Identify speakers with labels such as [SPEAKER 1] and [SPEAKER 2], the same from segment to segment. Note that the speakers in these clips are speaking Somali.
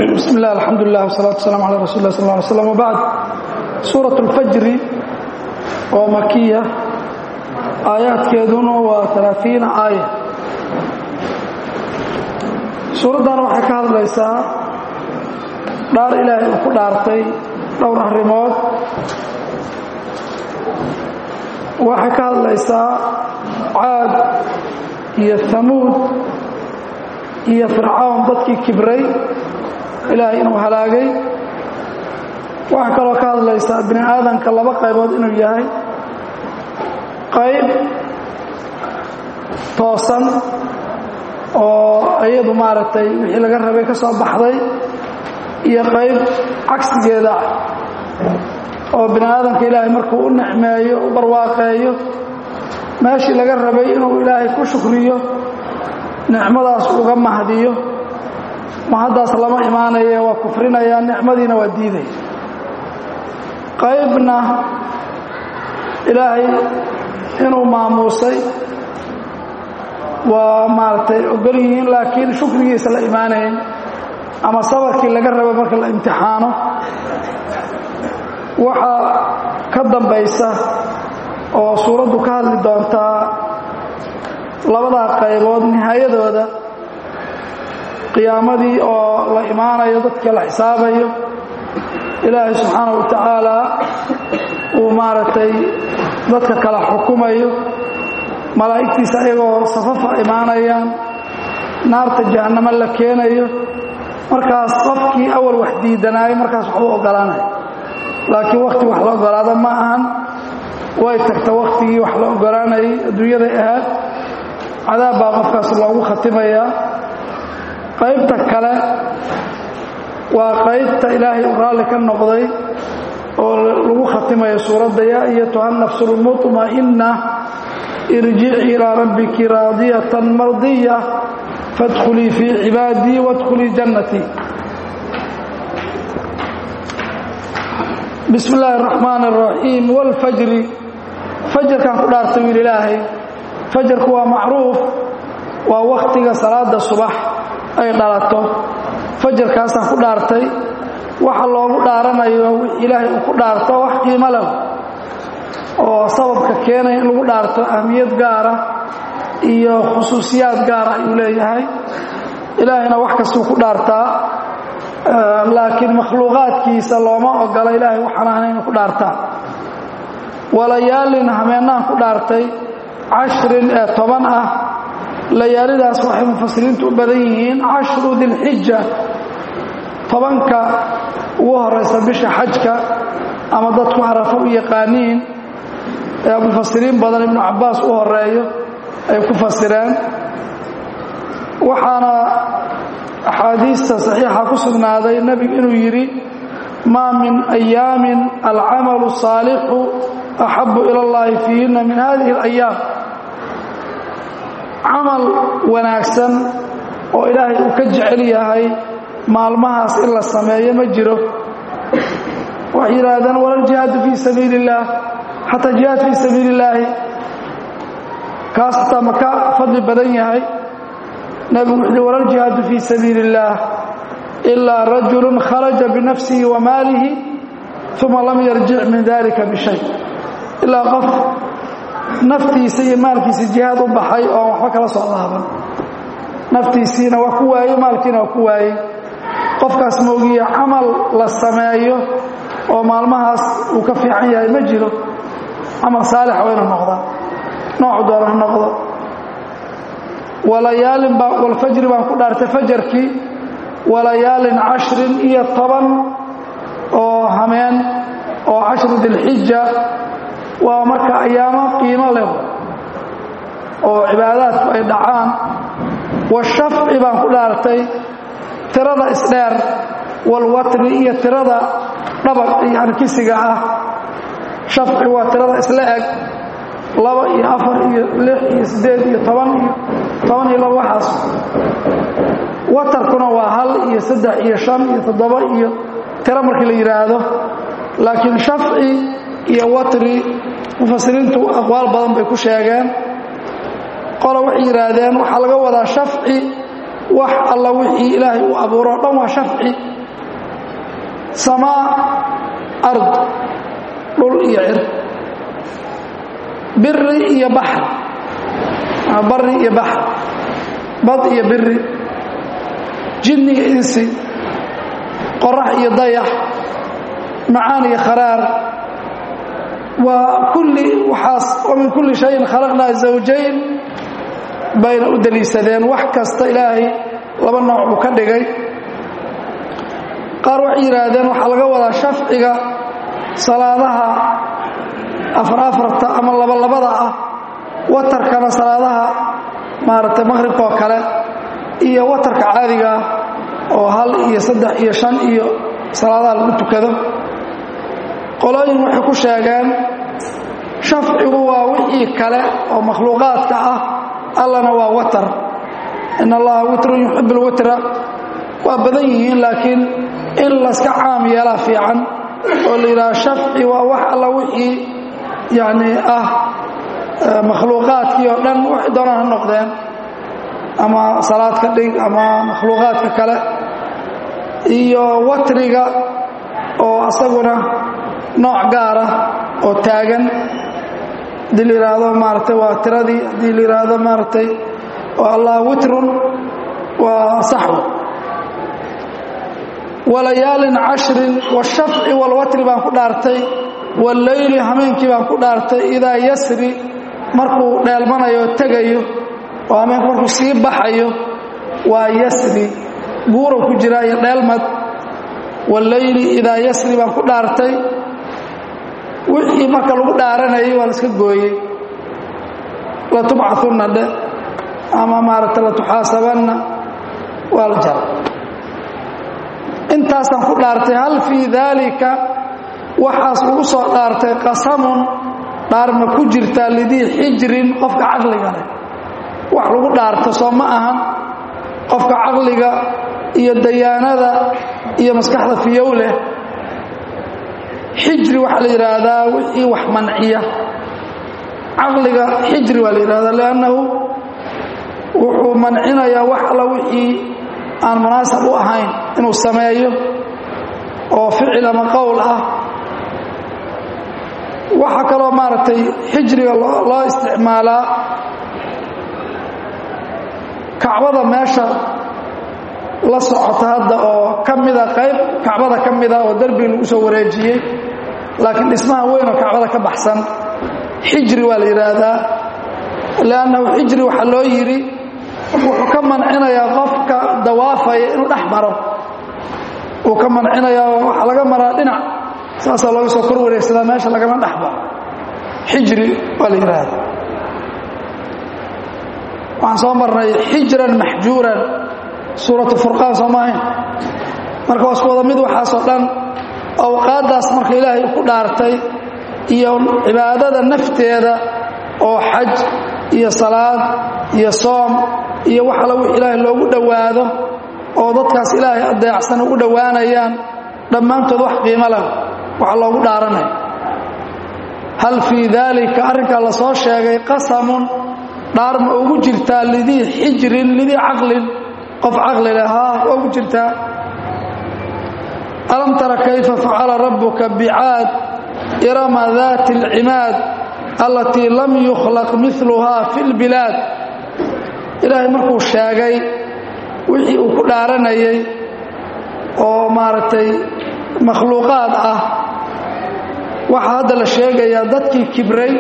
[SPEAKER 1] bismi illah alxamdulilah wsalaatu waslaam ala rasul lah sal ly slam wbacd suurat اlfajri oo makiya aayaadkeeduna waa alaaثiina aaya suuraddana waxay ka hadlaysaa dhaar ilaahay uu ku dhaartay dhowr arrimood waxay ka hadlaysaa caad iyo hamuud iyo fircawn dadkii kibray ilaahay inuu halaagay waxaa kaloo ka hadlaysaa bini aadanka laba qaybood inuu yahay qayb toosan oo iyadu maaragtay wixii laga rabay ka soo baxday iyo qayb cagsigeeda ah oo bini aadamka ilaahay markuu u nicmeeyo u barwaaqeeyo meeshii laga rabay inuu ilaahay ku shukriyo nicmadaas uga mahdiyo mahaddaas lama imaanaye waa kufrinaya nicmadiina waa diidaya qaybna ilaahay inuu maamuusay waa maaragtay ogol yihiin laakiin shukrigiisa la imaanayn ama sabarkii laga raba marka la imtixaano waxaa ka dambaysa oo suuraddu ka hadli doontaa labadaa qaybood nihaayadooda qiyaamadii oo la imaanayo dadka la xisaabayo ilaahay subxaana wa tacaala uu maaragtay dadka kala xukumayo malaa'igtiisa ayagoo safafa imaanayaan naarta jahannamo la keenayo markaas qofkii awal wax diidanaayo markaas wax u ogolaanaya laakiin wakhti wax la ogolaado ma ahan way tagta wakhtigii wax la ogolaanayay adduunyaday ahaad cadaab baa qofkaas loogu khatimayaa qaybta kale waa qaybta ilaahay u raalli ka noqday oo lagu khatimayo suuradda yaa ayatuha nafsu lmuطma'inna irjici ilaa rabbiki raadiyatan mardiya faadkhulii fii cibaadii waadkhulii jannatii bismi illaahi araxmaan araxiim wاlfajri fajarkaan ku dhaartay wiil ilaahay fajarku waa macruuf waa wakhtiga salaada subax ay dhalato fajarkaasaan ku dhaartay waxa loogu dhaaranayo wix ilaahay uu ku dhaarto wax qiimo leh oo sababka keenaya in lagu dhaarto ahmiyad gaara iyo khusuusiyaad gaara ayuu leeyahay ilaahayna wax kastuu ku dhaartaa laakiin makhluuqaadkiisa looma ogola ilaahay waxaan ahna inuu ku dhaartaa walayaalin hameenaan ku dhaartay cashrin ee toban ah layaalidaas waxay mufasiriintu u badan yihiin cashru dilxija tobanka ugu horaysa bisha xajka ama dadku carafo u yaqaaniin ee mufasiriin badan ibnu cabbaas u horeeyo ay ku fasireen waxaana axaadiista saxiixa ku sugnaaday nebigu inuu yidhi maa min ayaamin alcamalu saalixu axabu ila اllahi fiihinna min hadihi اlayaam camal wanaagsan oo ilaahay uu ka jecel yahay maalmahaas in la sameeyo ma jiro waxay yidhaahdeen walal jihaadu fii sabiili اllaah xataa jihaad fii sabiili اllaahi kaas hataa ma ka fadli badan yahay nebigu wuxuu uhi walal jihaadu fii sabiili اllaah ilaa rajulu kharaja binafsihi wa maalihi uma lam yarjic min dalika bishay ilaa qof naftiisa iyo maalkiisa jihaad u baxay oo waxba kala soo laaban naftiisiina waa ku waayey maalkiina waa ku waayey qofkaas moogiya camal la sameeyo oo maalmahaas uu ka fiican yahay ma jiro camal saalix waa inuu noqdaa noocu doona ha noqdo walayaalin baa walfajri baan ku dhaartay fajarkii walayaalin cashrin iyo toban oo hameen oo cashru dilxija waa marka ayaamo qiimo leh oo cibaadaadku ay dhacaan washafci baan ku dhaartay tirada isdheer walwatri iyo tirada dhabaq yani kisiga ah shafci waa tirada isla eg laba iyo afar iyo lix iyo siddeed iyo toban iyo toban iyo laba waxaas watarkuna waa hal iyo saddex iyo shan iyo toddoba iyo tiro markii la yidhaahdo laakiin shafci iyo watri mufasiriintu aqwaal badan bay ku sheegeen qolo waxay yidhaahdeen waxaa laga wadaa shafci wax alla wixii ilaahay uu abuuro o dhan waa shafci samaa ard dhul iyo cir biri iyo baxr bari iyo baxr bad iyo biri jinni iyo insi qorax iyo dayax macaan iyo kharaar waa kulli waxaas wa min kulli shayin khalaqnaa zawjayn bayna u daliishadeen wax kasta ilaahay laba nooc buu ka dhigay qaar waxay yidhaahdeen waxaa laga wadaa shafciga salaadaha afar afarta ama labalabada ah watarkana salaadaha maaragtay maqhribka oo kale iyo watarka caadiga ah oo hal iyo saddex iyo shan iyo salaadaha lagu tukado qolooyin waxay ku sheegeen shafcigu waa wixii kale oo makhluuqaadka ah allana waa watar in allaha witrun yuxib lwitra waa badan yihiin laakiin in layska caam yeelaa fiican oo la yidhaha shafci waa wax alla wixii yacni ah makhluuqaadkii oo dhan waxay doonaan ha noqdeen ama salaad ka dhig ama makhluuqaadka kale iyo watriga oo asaguna nooc gaara oo taagan haddii la yidhaahdo maaragtay waa tiradii haddii la yidhaahdo maaragtay waa allah witrun waa saxw walayaalin cashrin washafci walwatri baan ku dhaartay walleyli hameenkii baan ku dhaartay idaa yasri markuu dheelmanayo tegayo oo hameenku markuu sii baxayo waa yasri guurow ku jiraa iyo dheelmad walleyli idaa yasri baan ku dhaartay wixii marka lagu dhaaranayay waa la iska gooyey latubcahunna dhe ama maaragtay latuxaasabanna waa la jara intaasaan ku dhaartay hal fii daalika waxaas lagu soo dhaartay qasamun dhaarma ku jirtaa lidii xijrin qofka caqliga leh wax lagu dhaarto soo ma ahan qofka caqliga iyo dayaanada iyo maskaxda fiyow leh xijri waxaa la yidhaahdaa wixii wax manciya caqliga xijri waa la yidhahdaa liannahu wuxuu mancinayaa wax alla wixii aan munaasab u ahayn inuu sameeyo oo ficil ama qowl ah waxaa kaloo maaragtay xijriga loo isticmaalaa kacbada meesha la socota hadda oo ka mida qayb kacbada ka mida oo derbi lagu soo wareejiyey laakiin dhismaha weyn oo kacbada ka baxsan xijri waa la yidhaahdaa liannahu xijri waxaa loo yidhi wuxuu ka mancinayaa qofka dawaafaya inuu dhex maro wuu ka mancinayaa waxaa laga maraa dhinac saasaa looga soo kor wareegsadaa meesha lagama dhex maro xijri waa la yidhaahdaa waxaan soo marnay xijran maxjuuran suuratu furqaan soo maahayn marka waa isku wada mid waxaasoo dhan awqaaddaas marka ilaahay ku dhaartay iyo cibaadada nafteeda oo xaj iyo salaad iyo soom iyo wax alla wix ilaahay loogu dhowaado oo dadkaas ilaahay adeecsan ugu dhowaanayaan dhammaantood wax qiimo leh waxa loogu dhaaranaya hal fii daalika arrinkaa la soo sheegay qasamun dhaar ma ugu jirtaa lidii xijrin lidii caqlin qof caqli leh haa waa ugu jirtaa alam tara kayfa facala rabbuka bicaad irama daati alcimaad allatii lam yukhlaq miluhaa fi lbilaad ilaahay markuu sheegay wixii uu ku dhaaranayay oo maaragtay makhluuqaad ah waxaa hadda la sheegayaa dadkii kibray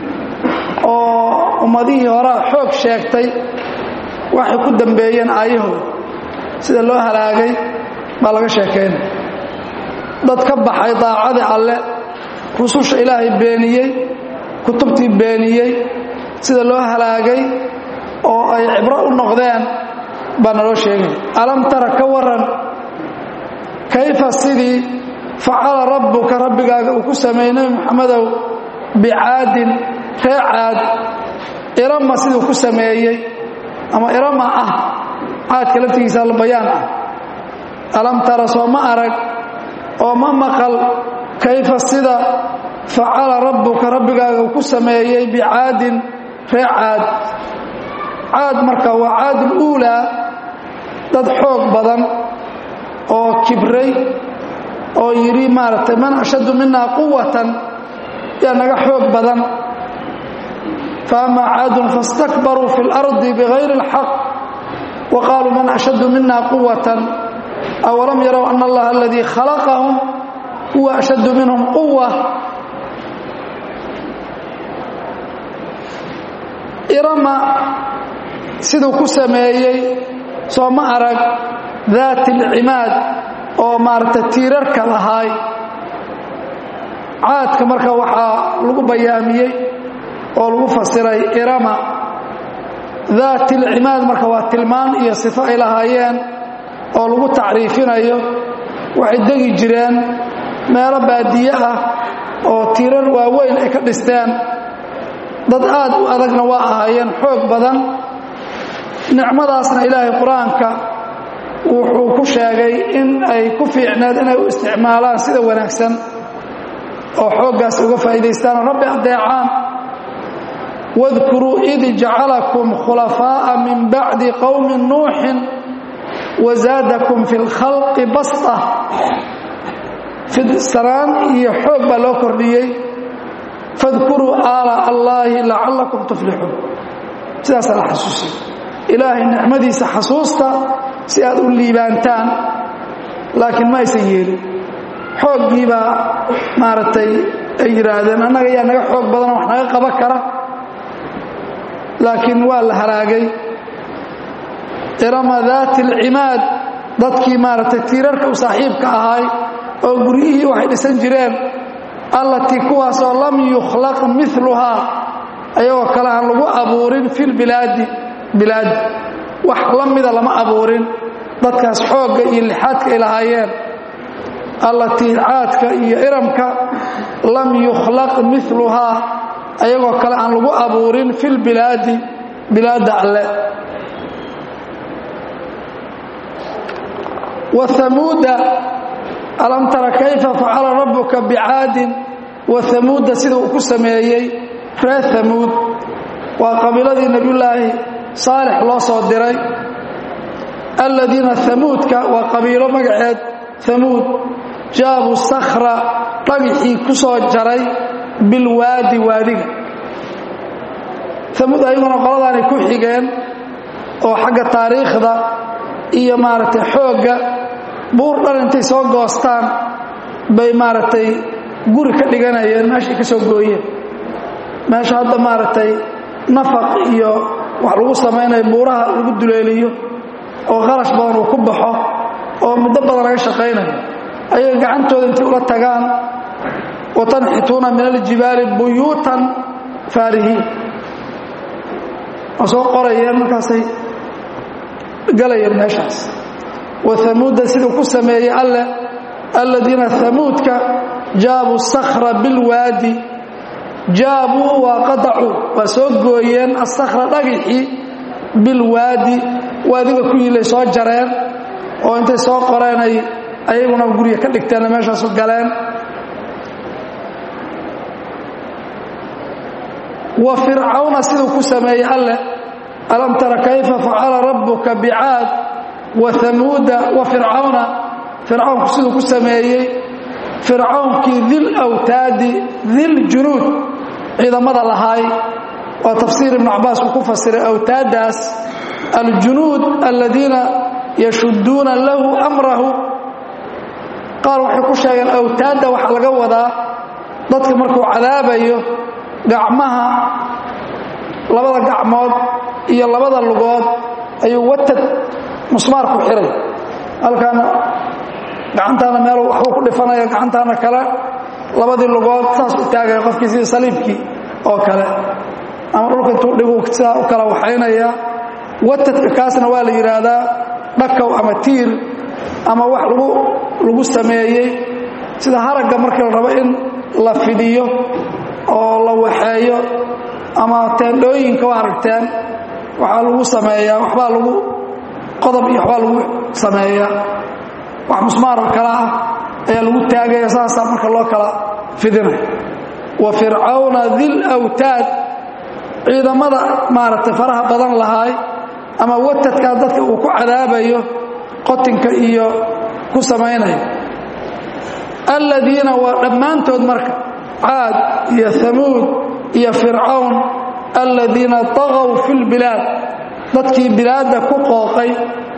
[SPEAKER 1] oo ummadihii horaa xoog sheegtay waxay ku dambeeyeen aayahooda sida loo halaagay baa laga sheekaynaya dad ka baxay daacadii alle rususha ilaahay beeniyey kutubtii beeniyey sida loo halaagay oo ay cibro u noqdeen baa naloo sheegaya alam tara ka waran kayfa sidii facala rabbuka rabbigaaga uu ku sameeyey nebi moxamedow bicaadin ree caad irama siduu ku sameeyey ama irama ah caadka laftigiisa albayaan ah alam tara soo ma arag oo ma maqal kayfa sida facala rabbuka rabbigaaga uu ku sameeyey bicaadin ree caad caad marka waa caadul uulaa dad xoog badan oo kibray oo yidhi maaragtay man ashaddu minaa quwatan yaa naga xoog badan faama caadun faاstakbaruu fi اlardi bigayri اlxaq wa qaaluu man ashaddu mina quwatan awalam yarow ana allaha aladii khalaqahum huwa ashaddu minhum quwa irama siduu ku sameeyey soo ma arag daati alcimaad oo maaragtay tiirarka lahaay caadka marka waxaa lagu bayaamiyey oo lagu fasiray irama daati alcimaad marka waa tilmaan iyo sifo ay lahaayeen oo lagu tacriifinayo waxay degi jireen meelo baadiye ah oo tiirar waaweyn ay ka dhisteen dad aad u adagna waa ahaayeen xoog badan nicmadaasna ilaahay qur-aanka wuxuu ku sheegay in ay ku fiicneed inay u isticmaalaan sida wanaagsan oo xooggaas uga faa'iidaystaan oo rabbi addeecaan wadkuruu id jacalakum khulafaa'a min bacdi qowmi nuuxin wazaadakum fi lkhalqi basta fidsanaan iyo xoog baa loo kordhiyey fadkuruu aala allaahi lacallakum tuflixuun sidaasaa la xasuusiy ilaahay nicmadiisa xasuusta si aad u liibaantaan laakiin ma aysan yeelin xooggii baa maaragtay ay yidhaahdeen annaga yaa naga xoog badanoo wax naga qaban kara laakiin waa la halaagay irama daati alcimaad dadkii maaragtay tiirarka u saaxiibka ahaay oo guryihii waxay dhisan jireen allatii kuwaasoo lam yukhlaq miluhaa ayagoo kale aan lagu abuurin fi lbilaadi bilaadi wax la mida lama abuurin dadkaas xoogga iyo lixaadka ay lahaayeen allatii caadka iyo iramka lam yukhlaq miluhaa ayagoo kale aan lagu abuurin fi lbilaadi bilaadda alle wahamuuda alam tara kayfa facala rabbuka bicaadin wahamuuda sida uu ku sameeyey reer hamuud waa qabiiladii nebiyullaahi saalix loo soo diray aladiina hamuudka waa qabiilo magaceed hamuud jaabu sakhra dhagixii ku soo jaray bilwaadi waadiga hamuud ayaguna qoladaanay ku xigeen oo xagga taariikhda iyo maaragtay xoogga buur dhan intay soo goostaan bay maaragtay guri ka dhiganayeen meeshay ka soo gooyeen meesha hadda maaragtay nafaq iyo wax lagu samaynayo buuraha lagu duleeliyo oo qarash badan uu ku baxo oo muddo badan laga shaqaynayo ayaga gacantooda intay ula tagaan watanxituuna min aljibaali buyuutan faarihiin waa soo qorayeen markaasay galayeen meeshaas wahamuuda siduu ku sameeyey alle aladiina hamuudka jaabuu sakhra bilwaadi jaabuu waa qadacuu waa soo gooyeen asakhra dhagixii bilwaadi waadiga ku yilay soo jareen oo intay soo qoreenay ayaguna gurya ka dhigteenna meeshaasu galeen wa fircawna siduu ku sameeyey alleh alam tara kayfa facala rabbuka bicaad wa hamuuda wa fircawna fircawnku siduu ku sameeyey fircawnkii dil awtaadi dil junuud ciidamada lahaay waa tafsiir ibnu cabaas uu ku fasiray awtaaddaas aljunuud aladiina yashudduuna lahu amrahu qaar waxay ku sheegeen awtaadda waxaa laga wadaa dadka markuu cadaabayo gacmaha labada gacmood iyo labada lugood ayuu watad musmaar ku xiray halkaana gacantaana meel waxbuu ku dhifanaya gacantaana kale labadii lugood saas u taagaya qofkii sidii saliibkii oo kale ama dhulka intuu dhigu sidaa u kala waxaynaya watadka kaasna waa la yidhaahdaa dhakaw ama tiir ama wax lagu lagu sameeyey sida haragga markii la rabo in la fidiyo oo la waxeeyo ama teendhooyinka waa aragteen waxaa lagu sameeyaa waxbaa lagu qodob iyo waxbaa lagu sameeyaa wax musmaaroo kale ah ayaa lagu taagaya saasaa marka loo kala fidinaya wa fircawna dil awtaad ciidamada maaragtay faraha badan lahaay ama watadkaa dadka uu ku cadaabayo qotinka iyo ku samaynayo aladiina waa dhammaantood marka caad iyo hamuud iyo fircawn aladiina daqow fi lbilaad dadkii bilaadda ku qooqay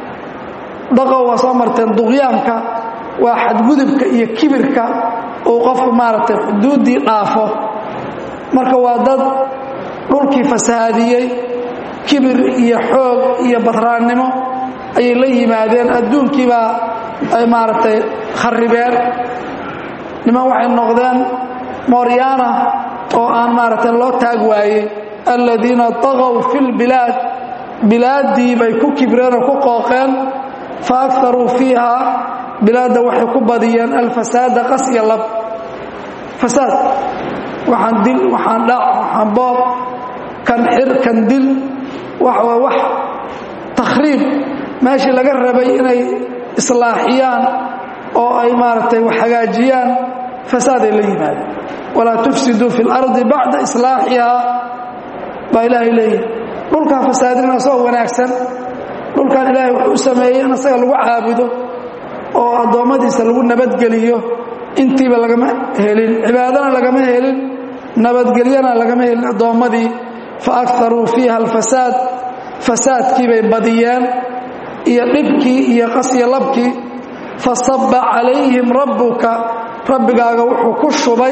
[SPEAKER 1] daqow waa soo marteen duqyaanka waa xadgudubka iyo kibirka uu qofku maaragtay xuduuddii dhaafo marka waa dad dhulkii fasahaadiyey kibir iyo xoog iyo badraannimo ayay la yimaadeen adduunkiibaa ay maaragtay kharribeen niman waxay noqdeen mooryaana oo aan maaragtay loo taag waayey aladiina daqow fi lbilaad bilaaddii bay ku kibreen oo ku qooqeen fa akaruu fiiha bilaadda waxay ku badiyeen alfasaada qas iyo lab fasaad waxaan dil waxaan dhac waxaan boob kan xir kan dil waxa waa wax takhriib meeshii laga rabay inay islaaxiyaan oo ay maaragtay wax hagaajiyaan fasaaday la yimaadeen walaa tufsiduu fi اlardi bacda islaaxihaa baa ilaahay leeyahay dhulkaa fasaadina asagoo wanaagsan dhulkan ilaahay wuxuu u sameeyey in asaga lagu caabudo oo addoommadiisa lagu nabadgeliyo intiiba lagama helin cibaadana lagama helin nabadgelyana lagama helin addoommadii fa akaruu fiiha alfasaad fasaadkii bay badiyeen iyo dhibkii iyo qasya labkii fasaba calayhim rabbuka rabbigaaga wuxuu ku shubay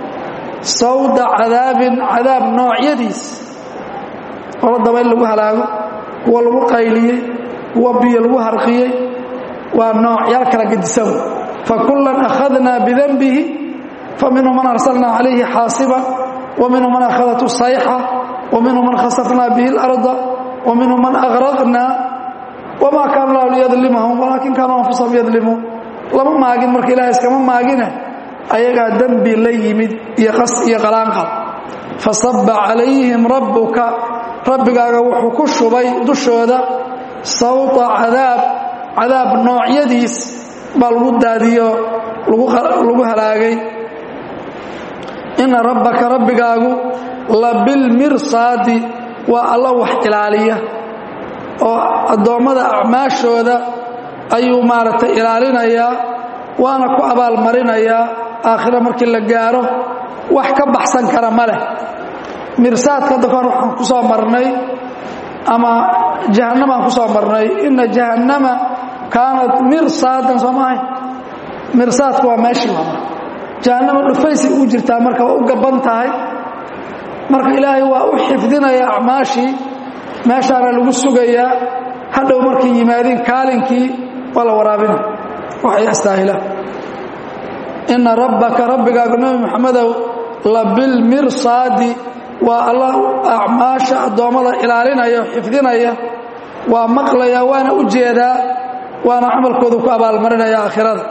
[SPEAKER 1] sawda cadaabin cadaab noocyadiis qolo dabayl lagu halaago kuwa lagu qayliyey kuwa biyo lagu harqiyey waa noocyaal kala gedisan fakullan akhadnaa bidanbihi faminhum man arsalnaa calayhi xaasiba wa minhum man akhadathu sayxa wa minhum man khasafnaa bihi اlarda wa minhum man agraqnaa wma kaana lahu liyadlimahum walaakin kaanuu anfusahum yadlimuun lama maagin marka ilahay iskama maagine ayagaa dembi la yimid iyo qas iyo qalaanqal fasaba calayhim rabbuka rabbigaaga wuxuu ku shubay dushooda sawta cadaab cadaab noocyadiis baa lagu daadiyo lagu halaagay ina rabbaka rabbigaagu labilmirsaadi waa alla wax ilaaliya oo addoommada acmaashooda ayuu maaragtay ilaalinayaa waana ku abaalmarinayaa aakhira markii la gaaro wax ka baxsan kara ma leh mirsaadka hadda kahor waxaan ku soo marnay ama jahannamaan ku soo marnay inna jahannama kaanat mirsaadan soo maahay mirsaadku waa meeshii waa marka jahannama dhufaysay ugu jirtaa marka waa u gabban tahay marka ilaahay waa u xifdinaya acmaashii meeshaana lagu sugayaa hadhow markay yimaadeen kaalinkii waa la waraabina waxay astaahilaan inna rabbaka rabbigaagu nebi moxamedow labilmirsaadi waa alla acmaasha addoommada ilaalinaya o xifdinaya waa maqlaya waana u jeedaa waana camalkoodu ku abaalmarinaya aakhirada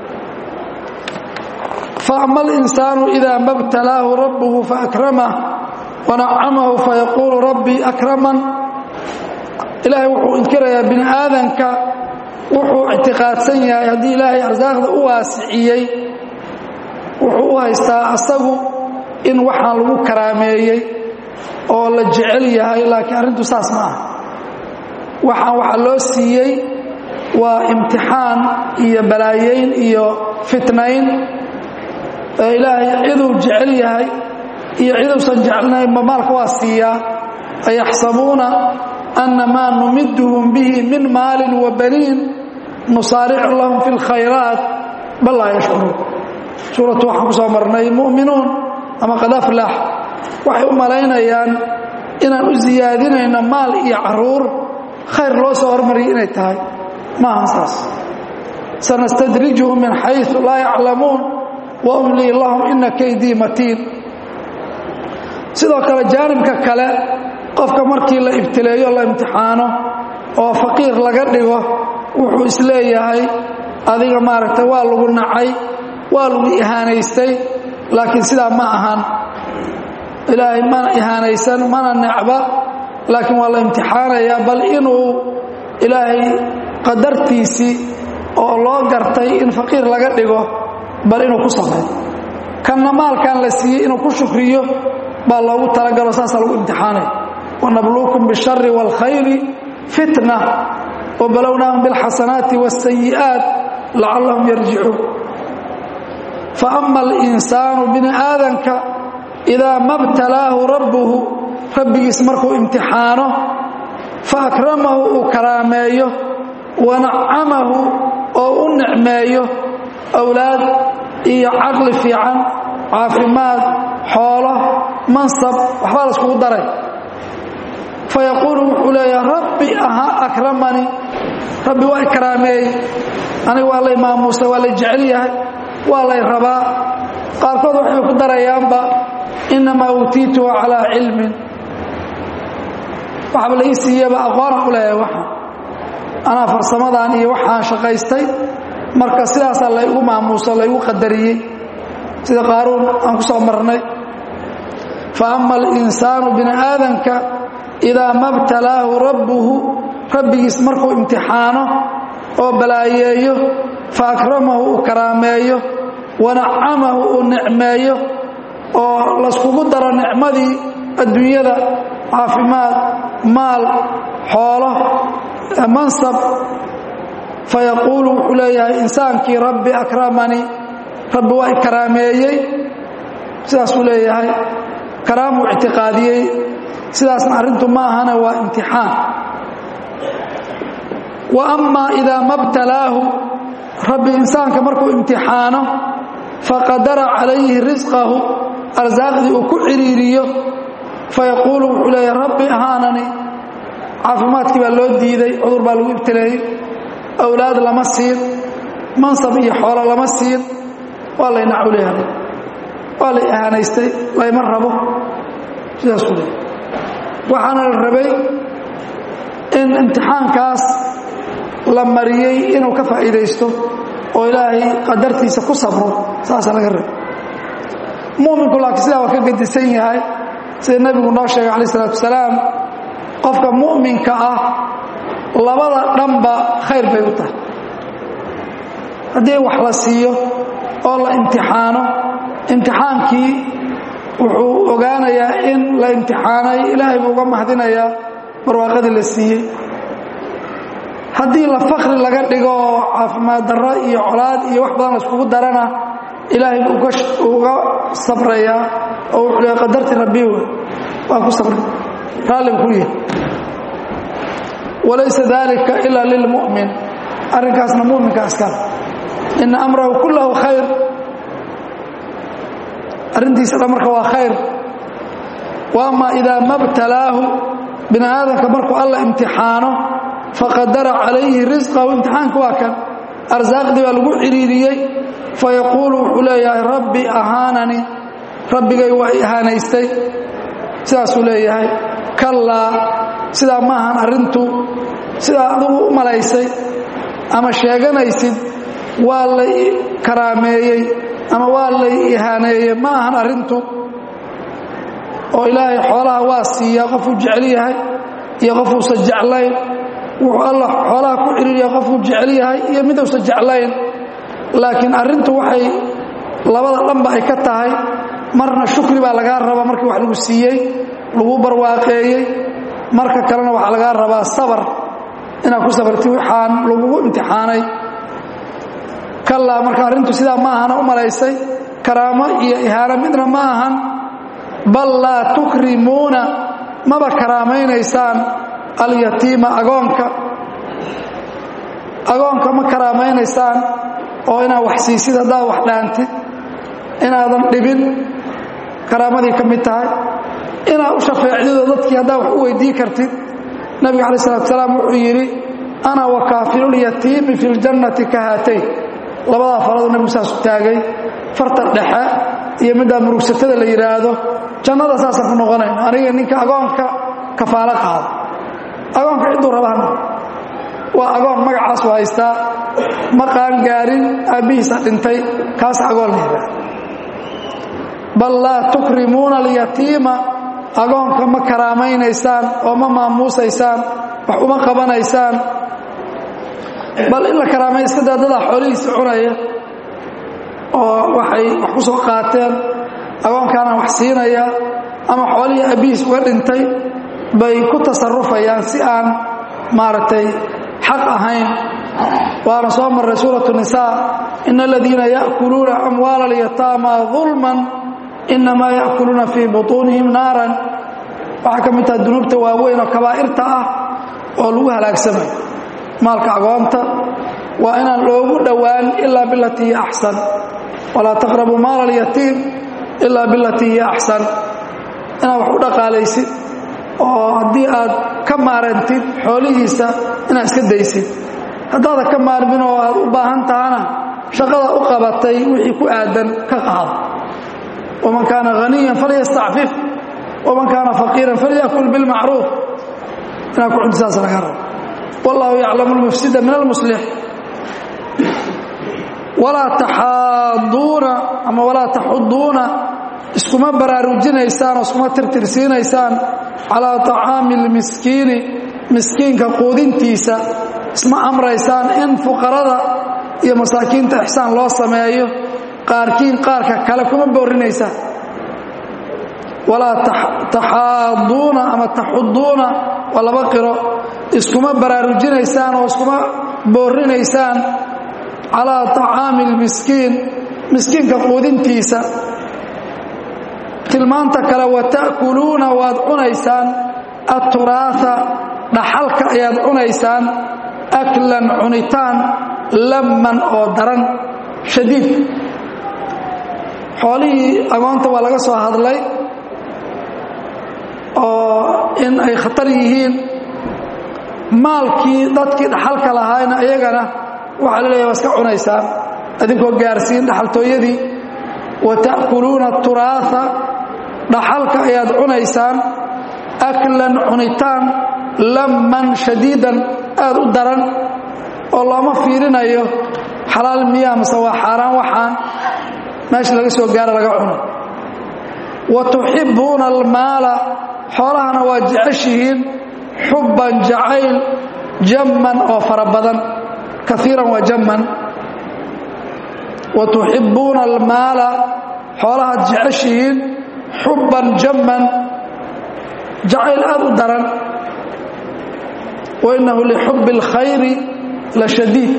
[SPEAKER 1] faama alinsaanu idaa mabtalaahu rabbuhu faakramah wanacamahu fayaquulu rabbii akraman ilaahay wuxuu inkirayaa bini aadanka wuxuu ictiqaadsan yahay haddii ilaahay arsaaqda u waasiciyey wuxuu u haystaa asagu in waxaan lagu karaameeyey oo la jecel yahay laakiin arrintu saas ma aha waxaan waxaa loo siiyey waa imtixaan iyo balaayeyn iyo fitnayn ee ilaahay ciduu jecel yahay iyo ciduusan jeclnaynba maalka waa siiyaa ayaxsabuuna anna maa numiduhum bihi min maalin wa baniin nusaaricu lahum fi اlkhayraat bal laa yashcuruun suuratu waxaan ku soo marnay mu'minuun ama qad aflax waxay u malaynayaan inaan u siyaadinayno maal iyo caruur khayr loo soo hormariyay inay tahay maahan saas sanastadrijuhum min xayثu laa yaclamuun wa umlii lahum ina kaydii matiin sidoo kale jaanibka kale qofka markii la ibtileeyo la imtixaano oo faqiir laga dhigo wuxuu isleeyahay adiga maaragtay waa lagu nacay waa lagu ihaanaystay laakiin sidaa ma ahan ilaahay mana ihaanaysan mana necba laakiin waa la imtixaanayaa bal inuu ilaahay qadartiisii oo loo gartay in faqiir laga dhigo bal inuu ku samay kanna maalkan la siiyey inuu ku shukriyo baa loogu talagalo saasaa lagu imtixaanaya wanabluukum bishari wاlkhayri fitna wbalownaahum biاlxasanaati wاsayi'aat lacallahum yarjicuun fa ama alinsaanu bini aadanka idaa ma btalaahu rabbuhu rabbigiis markuu imtixaano fa akramahu uu karaameeyo wanacamahu oo u nicmeeyo awlaad iyo caqli fiican caafimaad xoolo mansab waxbaa la iskugu daray fa yaquulu wuxuu leeyaha rabbi ahaa akramanii rabbi waa i karaameeyey aniga waa lay maamuusa waa lay jecel yahay waa lay rabaa qaarkood waxay ku darayaanba innamaa uutiituhu calaa cilmin waxba la ii siiyaba aqoonaan u leeyahay waxaan anaa farsamadan iyo waxaan shaqaystay marka sidaasaa laygu maamuuso laygu qadariyey sida qaaruun aan ku soo marnay fa ama alinsaanu bini aadanka idaa ma btalaahu rabbuhu rabbigiis markuu imtixaano oo balaayeeyo fa akramahu uu karaameeyo wanacamahu uu nicmeeyo oo layskugu daro nicmadii adduunyada caafimaad maal xoolo mansab fa yaquulu wuxuu leeyahay insaankii rabbi akramanii rabbi waa i karaameeyey sidaasuu leeyahay karaamuu ictiqaadiyey sidaasna arrintu ma ahana waa imtixaan wa amaa idaa ma btalaahu rabbi insaanka markuu imtixaano faqadara calayhi risqahu arsaaqdii uu ku ciriiriyo fayaquulu wuxuu leeyahay rabbi ahaanani caafimaadkii baa loo diiday cudur baa lagu ibtileeyey awlaad lama siin mansab iyo xoolo lama siin waa lay naculyahay waa lay ahaanaystay layma rabo sidaasuu leeyahy waxaana la rabay in imtixaankaas la mariyey inuu ka faa'iidaysto oo ilaahay qadartiisa ku sabro saasaa laga rabay muminku laakiin sidaa waa ka gedisan yahay sida nebigu noo sheegay calaih isalaatu wasalaam qofka mu'minka ah labada dhanba khayr bay u tahay haddii wax la siiyo oo la imtixaano imtixaankii wuxuu ogaanayaa in la imtixaanay ilaahay buu uga mahadinayaa barwaaqadii la siiyey haddii la fakri laga dhigo oo caafimaad darro iyo colaad iyo wax badan la iskugu darana ilaahay buu uga sabrayaa oo wuxuu leeya qadarti rabbi wey waa ku sabray raalli buu ku yahay walaysa dalika ila lilmu'min arrinkaasna mu'minka askar ina amrahu kullahu khayr arrintiisa dhan marka waa khayr wa ama idaa ma btalaahu bini aadamka markuu alla imtixaano faqadara calayhi risqahu imtixaanka waa kan arsaaqdii baa lagu ciriiriyey fayaquulu wuxuu leeyahay rabbi ahaanani rabbigay waa i ahaanaystay sidaasuu leeyahay kallaa sidaa ma ahan arrintu sidaa adigu u malaysay ama sheeganaysid waa lay karaameeyey ama waa lay ihaaneeyey ma ahan arrintu oo ilaahay xoolaha waa siiyaa qofuu jecel yahay iyo qofuusan jeclayn wuxuu alla xoolaha ku ciriiriya qofuu jecel yahay iyo miduusan jeclayn laakiin arrintu waxay labada dhanba ay ka tahay marna shukri baa lagaa rabaa markii wax lagu siiyey lagu barwaaqeeyey marka kalena waxaa lagaa rabaa sabar inaad ku sabarti waxaan lagugu imtixaanay kallaa marka arrintu sidaa ma ahana u malaysay karaamo iyo ihaano midna ma ahan bal laa tukrimuuna maba karaamaynaysaan alyatiima agoonka agoonka ma karaamaynaysaan oo inaad wax siisid haddaad wax dhaantid inaadan dhibin karaamadii ka mid tahay inaad u shafeecdidoo dadkii haddaad wax u weydii kartid nabiga calaih salatu salaam wuxuu yidhi ana wa kaafilulyatiimi fi ljannati ka haatayn labadaa faraduu nabigu saasu taagay farta dhexe iyo middaa murugsatada la yidhaahdo jannada saasaan ku noqonayn aniga ninka agoonka kafaalo qaada agoonka cidduu rabahana waa agoon magacaasu haystaa ma qaangaarin aabbihiisa dhintay kaas agoon la yidhaahdo bal laa tukrimuuna alyatiima agoonka ma karaamaynaysaan oo ma maamuusaysaan wax uma qabanaysaan bal in la karaamay iska daadadaa xoolihiisa cunaya oo waxay wax ku soo qaateen agoonkaana wax siinaya ama xoolihii abbihiis uga dhintay bay ku tasarufayaan si aan maaragtay xaq ahayn waana soo marray suuratu nisaa ina aladiina ya'kuluuna amwaala alyataama dulman inamaa ya'kuluuna fii butuunihim naaran waxaa ka mid taha dunuubta waaweyn oo kabaa'irta ah oo lagu halaagsamayo maalka agoonta waa inaan loogu dhowaan ilaa bilatii hiya axsan walaa taqrabuu maala alyatiim ilaa bilatii hiya axsan inaad wax u dhaqaalaysid oo haddii aad ka maarantid xoolihiisa inaad iska daysid haddaada ka maarmin oo aad u baahan tahana shaqada u qabatay wixii ku aadan ka qaado waman kaana haniyan falyastacfif waman kaana faqiiran falyakul bilmacruuf inaad ku cuntisaas laga rabo wallahu yaclamu lmufsida min almuslix walaa taxaaduuna ama walaa taxuduuna iskuma baraarujinaysaan oo iskuma tirtirsiinaysaan calaa طacaami اlmiskiini miskiinka quudintiisa isma amraysaan in fuqarada iyo masaakiinta ixsaan loo sameeyo qaarkiin qaarka kale kuma boorinaysaan walaa taxaaduuna ama taxuduuna waa laba qiro iskuma baraarujinaysaan oo iskuma boorinaysaan calaa طacaami اlmiskiin miskiinka quudintiisa tilmaanta kale wata'kuluuna waad cunaysaan aturaaa dhaxalka ayaad cunaysaan aklan cunitaan lamman oo daran shadiid xoolihii agoonta waa laga soo hadlay oo in ay khatar yihiin maalkii dadkii dhaxalka lahaayna iyagana waxaa la leeyahy waa iska cunaysaan adinkoo gaarsiin dhaxaltooyadii wata'kuluuna turaaa dhaxalka ayaad cunaysaan aklan cunitaan lamman shadiidan aad u daran oo looma fiirinayo xalaal miyaa mase waa xaaraan waxaan meesha laga soo gaara laga cuno wa tuxibbuuna almaala xoolahana waa jeceshihiin xubban jacayl jamman oo fara badan kaiiran waa jamman wa tuxibbuuna almaala xoolahaad jeceshihiin xubban jamman jacayl aad u daran wainnahu lixubbi اlkhayri la shadiid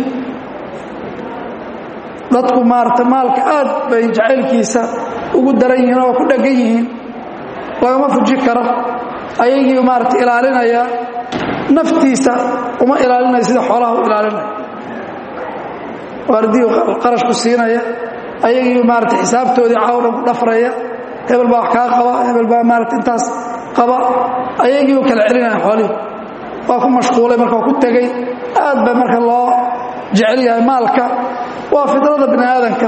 [SPEAKER 1] dadku maarata maalka aad bay jacaylkiisa ugu daran yihiin oo ku dheggan yihiin lagama fuji karo ayagii maarata ilaalinaya naftiisa uma ilaalinaya sida xoolaha u ilaalinaya waardii qarashku siinaya ayagii maarata xisaabtoodii cawdhan ku dhafraya hebel baa wax kaa qaba hebel baa maarata intaas qaba ayagii u kala celinaya xoolihii waa ku mashquulay marka waa ku tegey aad ba marka loo jecel yahay maalka waa fidrada bini aadanka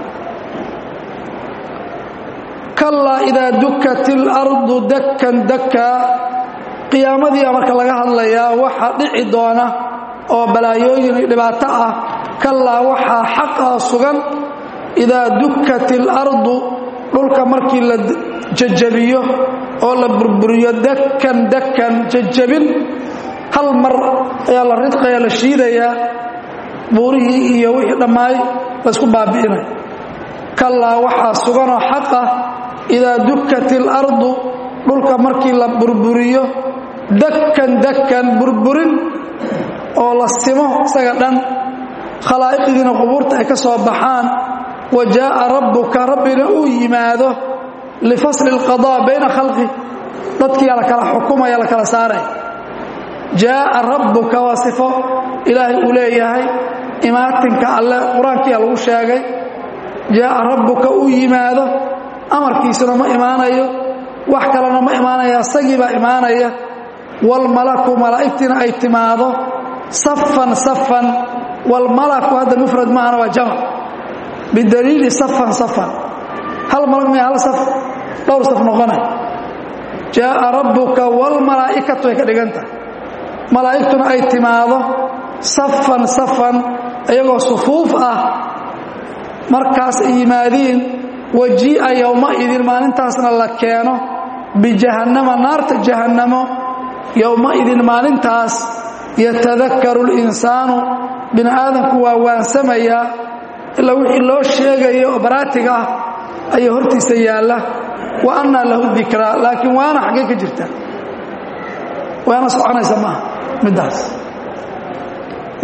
[SPEAKER 1] kallaa idaa dukat ilardu dakkan dakkaa qiyaamadiia marka laga hadlayaa waxa dhici doona oo balaayooyin iyo dhibaato ah kallaa waxaa xaqaa sugan idaa dukat ilardu dhulka markii la jajabiyo oo la burburiyo dakkan dakkan jajabin hal mar ayaa la ridqaya la shiidayaa buurihii iyo wixii dhammaay laysku baabi'inaya kallaa waxaa suganoo xaqa idaa dukat ilardu dhulka markii la burburiyo dakkan dakkan burburin oo la simo isaga dhan khalaa'iqdiina qubuurta ay ka soo baxaan wa jaa'a rabbuka rabbina uu yimaado lifasli اlqadaa bayna khalqi dadkiia la kala xukumaya la kala saaraya jaa'a rabbuka waa sifo ilaahay uu leeyahay imaatinka alle qur-aankiia lagu sheegay jaa'a rabbuka uu yimaado amarkiisuna ma imaanayo wax kalena ma imaanaya isagiibaa imaanaya waalmalaku malaa'igtiina ay timaado safan safan waalmalaku hadda mufrad maahana waa jamac bidaliili safan safan hal malag maya hal saf dhowr saf noqonay jaa'a rabbuka waalmalaa'ikatu ay ka dhigan tahay malaa'igtuna ay timaado safan safan iyagoo sufuuf ah markaas ay yimaadiin wajii'a yowmaidin maalintaasna la keeno bijahannama naarta jahannamo yowmaidin maalintaas yatadakaru اlinsaanu bini aadamku waa waansamayaa ilaa wixii loo sheegayo oo baraatiga ah ayaa hortiisa yaalla wa annaa lahu dikraa laakiin waana xaggay ka jirta waana soconaysa maaha middaas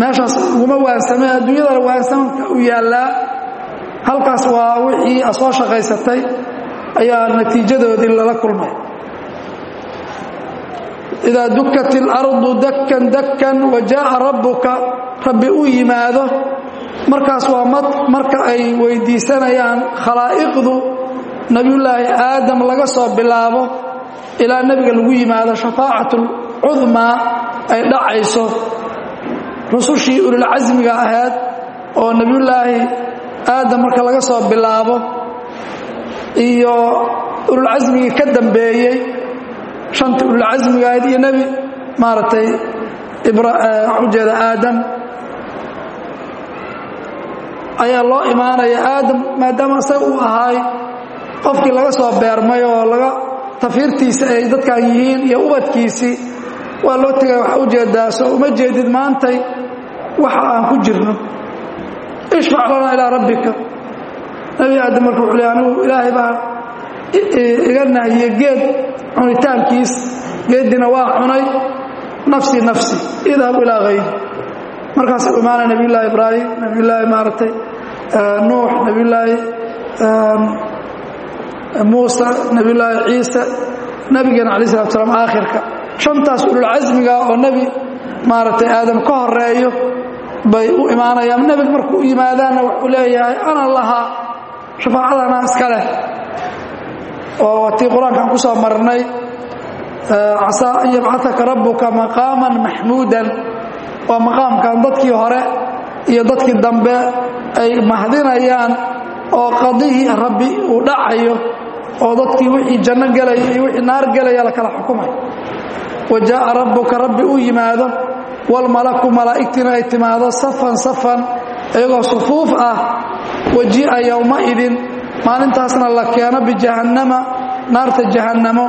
[SPEAKER 1] meeshaas uguma waansame adduunyadana waansamka u yaallaa halkaas waa wixii a soo shaqaysatay ayaa natiijadoodii lala kulmay idaa dukat اlardu dakkan dakkan wa jaءa rabbuka rabbi u yimaado markaas waa marka ay weydiisanayaan khalaa'iqdu nebiyullaahi aadam laga soo bilaabo ilaa nebiga lagu yimaado shafaacat اlcudmaa ay dhacayso rusushii ulilcasmiga ahayd oo nebiyullaahi aadam marka laga soo bilaabo iyo ululcasmigii ka dambeeyey shantii ululcasmiga ahayd iyo nebi maaragtay ujeeda aadam ayaa loo imaanaya aadam maadaama isaga uu ahaay qofkii laga soo beermay oo laga tafiirtiisa ay dadkan yihiin iyo ubadkiisii waa loo tegaya waxa ujeedaa soo uma jeedid maantay waxa aan ku jirno ishfac lanaa ilaa rabbika nebi aadam marka wuxuu le anigu ilaahay baa iga nahiye geed cunitaankiis geeddiina waa cunay nafsi nafsi idhab ilaa hayri markaasuu imaanay nebiyullaahi ibraahim nebiyullaahi maaragtay nuux nebiyullaahi muusa nebiyullaahi ciise nebigeena alai salatu salaam aakhirka shantaas ululcasmiga oo nebi maaragtay aadam ka horeeyo bay u imaanayaan nebiga markuu u yimaadaanna wuxuu leeyahay ana lahaa shafaacadana iska leh oo tii qur-aankaan ku soo marnay casaa an yabcataka rabbuka maqaaman maxmuudan waa maqaamkan dadkii hore iyo dadkii dambe ay mahdinayaan oo qadihii rabbi uu dhacayo oo dadkii wixii janno gelaya iyo wixii naar gelaya la kala xukumay wa jaa'a rabbuka rabbi u yimaado walmalaku malaa'igtiina ay timaado safan safan iyagoo sufuuf ah waji'a yowmaidin maalintaasna la keeno bijahannama naarta jahannamo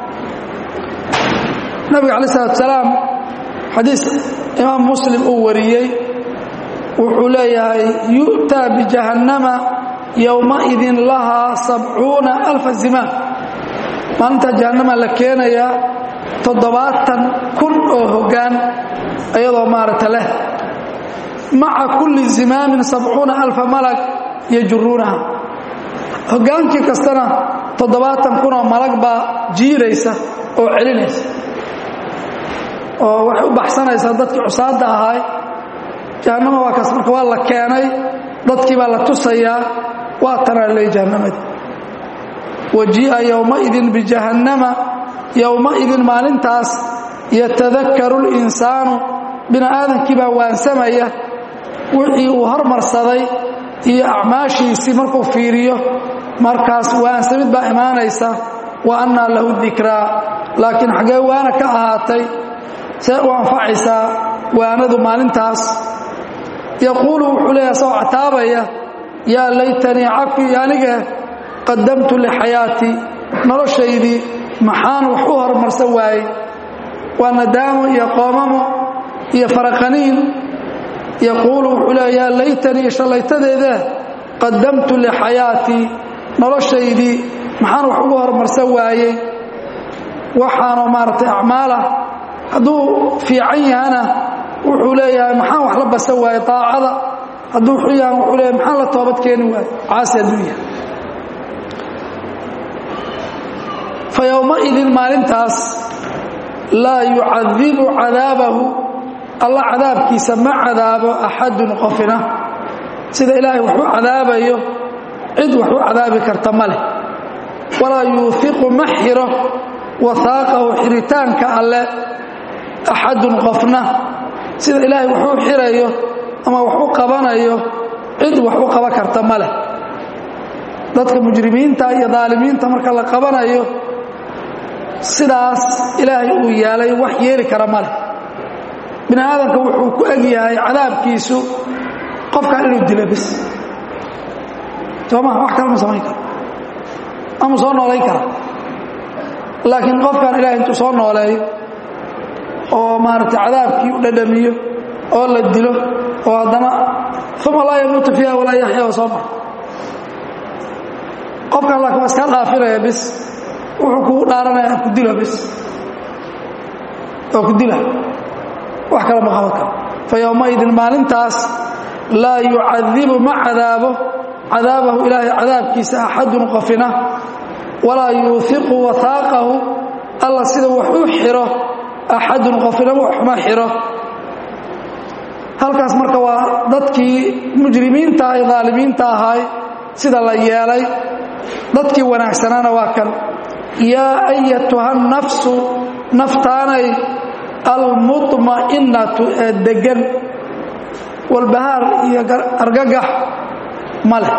[SPEAKER 1] nabiga calayi salatu salaam xadiis imaam muslim uu wariyey wuxuu leeyahay yu'taa bijahannama yowmaidin lahaa sabcuuna alfa zimaam maalintaa jahannama la keenayaa toddobaatan kun oo hoggaan iyadoo maaragta leh maca kulli zimaamin sabcuuna alfa malag yajuruunaha hoggaankii kastana toddobaatan kun oo malag baa jiiraysa oo celinaysa oo waxay u baxsanaysaa dadkii cusaadda ahaay jahannama waa kaas marka waa la keenay dadkii baa la tusayaa waa tanaa leey jahannamadii wajii'a yowmaidin bijahannama yowmaidin maalintaas yatadakaru linsaanu bini aadankii baa waansamaya wixii uu hormarsaday iyo acmaashiisii markuu fiiriyo markaas waansamid baa imaanaysa wa annaa lahu dikraa laakiin xaggee waana ka ahaatay see u anfacaysaa waanadu maalintaas yaquulu wuxuu leeyahay soo cataabaya yaa laytanii cafi anige qadamtu lixayaatii noloshaydii maxaan wax u horumarsan waayey waa nadaamo iyo qoomamo iyo faraqaniin yaquulu wuxuu leeya yaa laytanii shallaytadeedee qadamtu lixayaatii noloshaydii maxaan wax ugu horumarsan waayey waxaanoo maaragtay acmaalah hadduu fiican yahana wuxuu leeyahay maxaan wax la basan waaye aacada hadduu xun yahan wuxuu leeyahay maxaan la toobad keeni waaye caasi hadduu yahay fa yowmaidin maalintaas laa yucadibu cadaabahu alla cadaabkiisa ma cadaabo axadun qofina sida ilaahay wax u cadaabayo cid wax u cadaabi karta ma leh walaa yuufiqu ma xiro wahaaqahu xiritaanka alle axadun qofna sida ilaahay wax u xirayo ama wax u qabanayo cid wax u qaba karta ma leh dadka mujrimiinta iyo daalimiinta marka la qabanayo sidaas ilaahay uu yeelay wax yeeli kara ma leh bini aadamka wuxuu ku eg yahay cadaabkiisu qofkan inuu dilo bis sooma wax kale ma samayn karo ama soo noolayn kara laakiin qofkan ilahay intuu soo nooleeyo oo maaragtay cadaabkii u dhadhamiyo oo la dilo oo haddana uma laa yamuutu fiiha walaa yaxya oo soo mara qofkan laakiin waa iska dhaafinaya bis wuxuu kugu dhaaranaya ku dilo bis oo ku dila wax kale ma qaban karo fa yowmaidin maalintaas laa yucadibu ma cadaabo cadaabahu ilaahay cadaabkiisa axadun qofina walaa yuuhiqu wahaaqahu alla sida wax u xiro axadun qofina waxma xiro halkaas marka waa dadkii mujrimiinta ee daalimiinta ahaay sida la yeelay dadkii wanaagsanaana waa kan yaa ayatuha nafsu naftaanay almuطma'innatu ee deggan walbahaar iyo argagax ma leh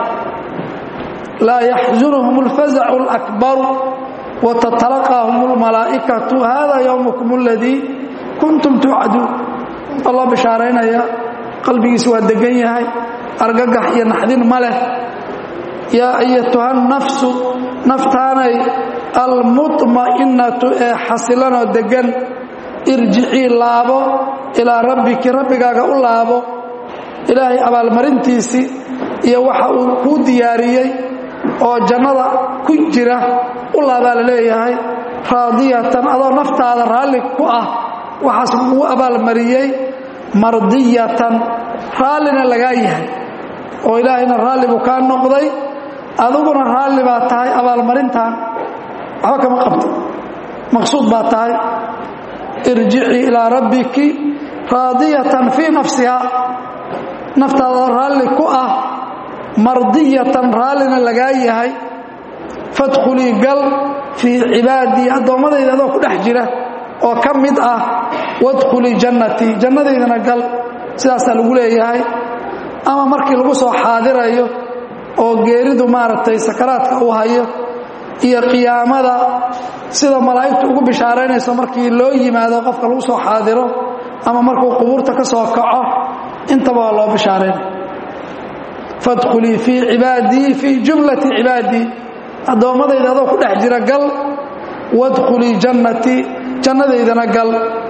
[SPEAKER 1] laa yaxzunhum اlfazacu اlakbaru watatalaqaahum اlmalaa'ikatu hada ywmukum اladii kuntum tuucaduun alloo bishaaraynaya qalbigiisa waa degan yahay argagax iyo naxdin ma leh yaa ayatuha nafsu naftaanay almuطma'innatu ee xasilanoo deggan irjicii laabo ilaa rabbiki rabbigaaga u laabo ilaahay abaalmarintiisii iyo waxa uu kuu diyaariyey oo jannada ku jira u laabaa la leeyahay raadiyatan adoo naftaada raalli ku ah waxaas kugu abaalmariyey mardiyatan raallina lagaa yahay oo ilaahayna raalli buu kaa noqday adiguna raalli baa tahay abaalmarintan waxba kama qabto maqsuud baa tahay irjicii ilaa rabbiki raadiyatan fii nafsiha naftaada raalli ku ah mardiyatan raallina lagaa yahay fadkhulii gal fii cibaadii addoommadayda adoo ku dhex jira oo ka mid ah wadkhulii jannatii jannadaydana gal sidaasaa lagu leeyahay ama markii lagu soo xaadirayo oo geeridu maaragtay sakaraadka uu hayo iyo qiyaamada sida malaa'igtu ugu bishaaraynayso markii loo yimaado qofka lagu soo xaadiro ama markuu qubuurta ka soo kaco intaba waa loo bishaaraynay fadkhulii fii cibaadii fii jumlati cibaadii addoommadayda adoo ku dhex jira gal wadkhulii jannatii jannadaydana gal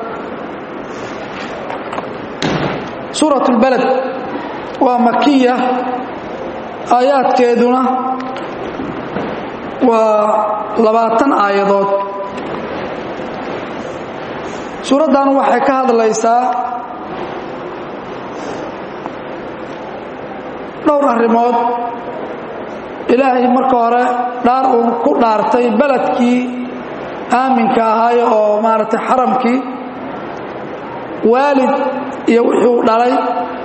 [SPEAKER 1] suurat اlbaled waa makiya aayaadkeeduna waa labaatan aayadood suuraddan waxay ka hadlaysaa dhowr arrimood ilaahay marka hore dhaar uu ku dhaartay beledkii aaminka ahaayo oo maaragtay xaramkii waalid iyo wuxuu dhalay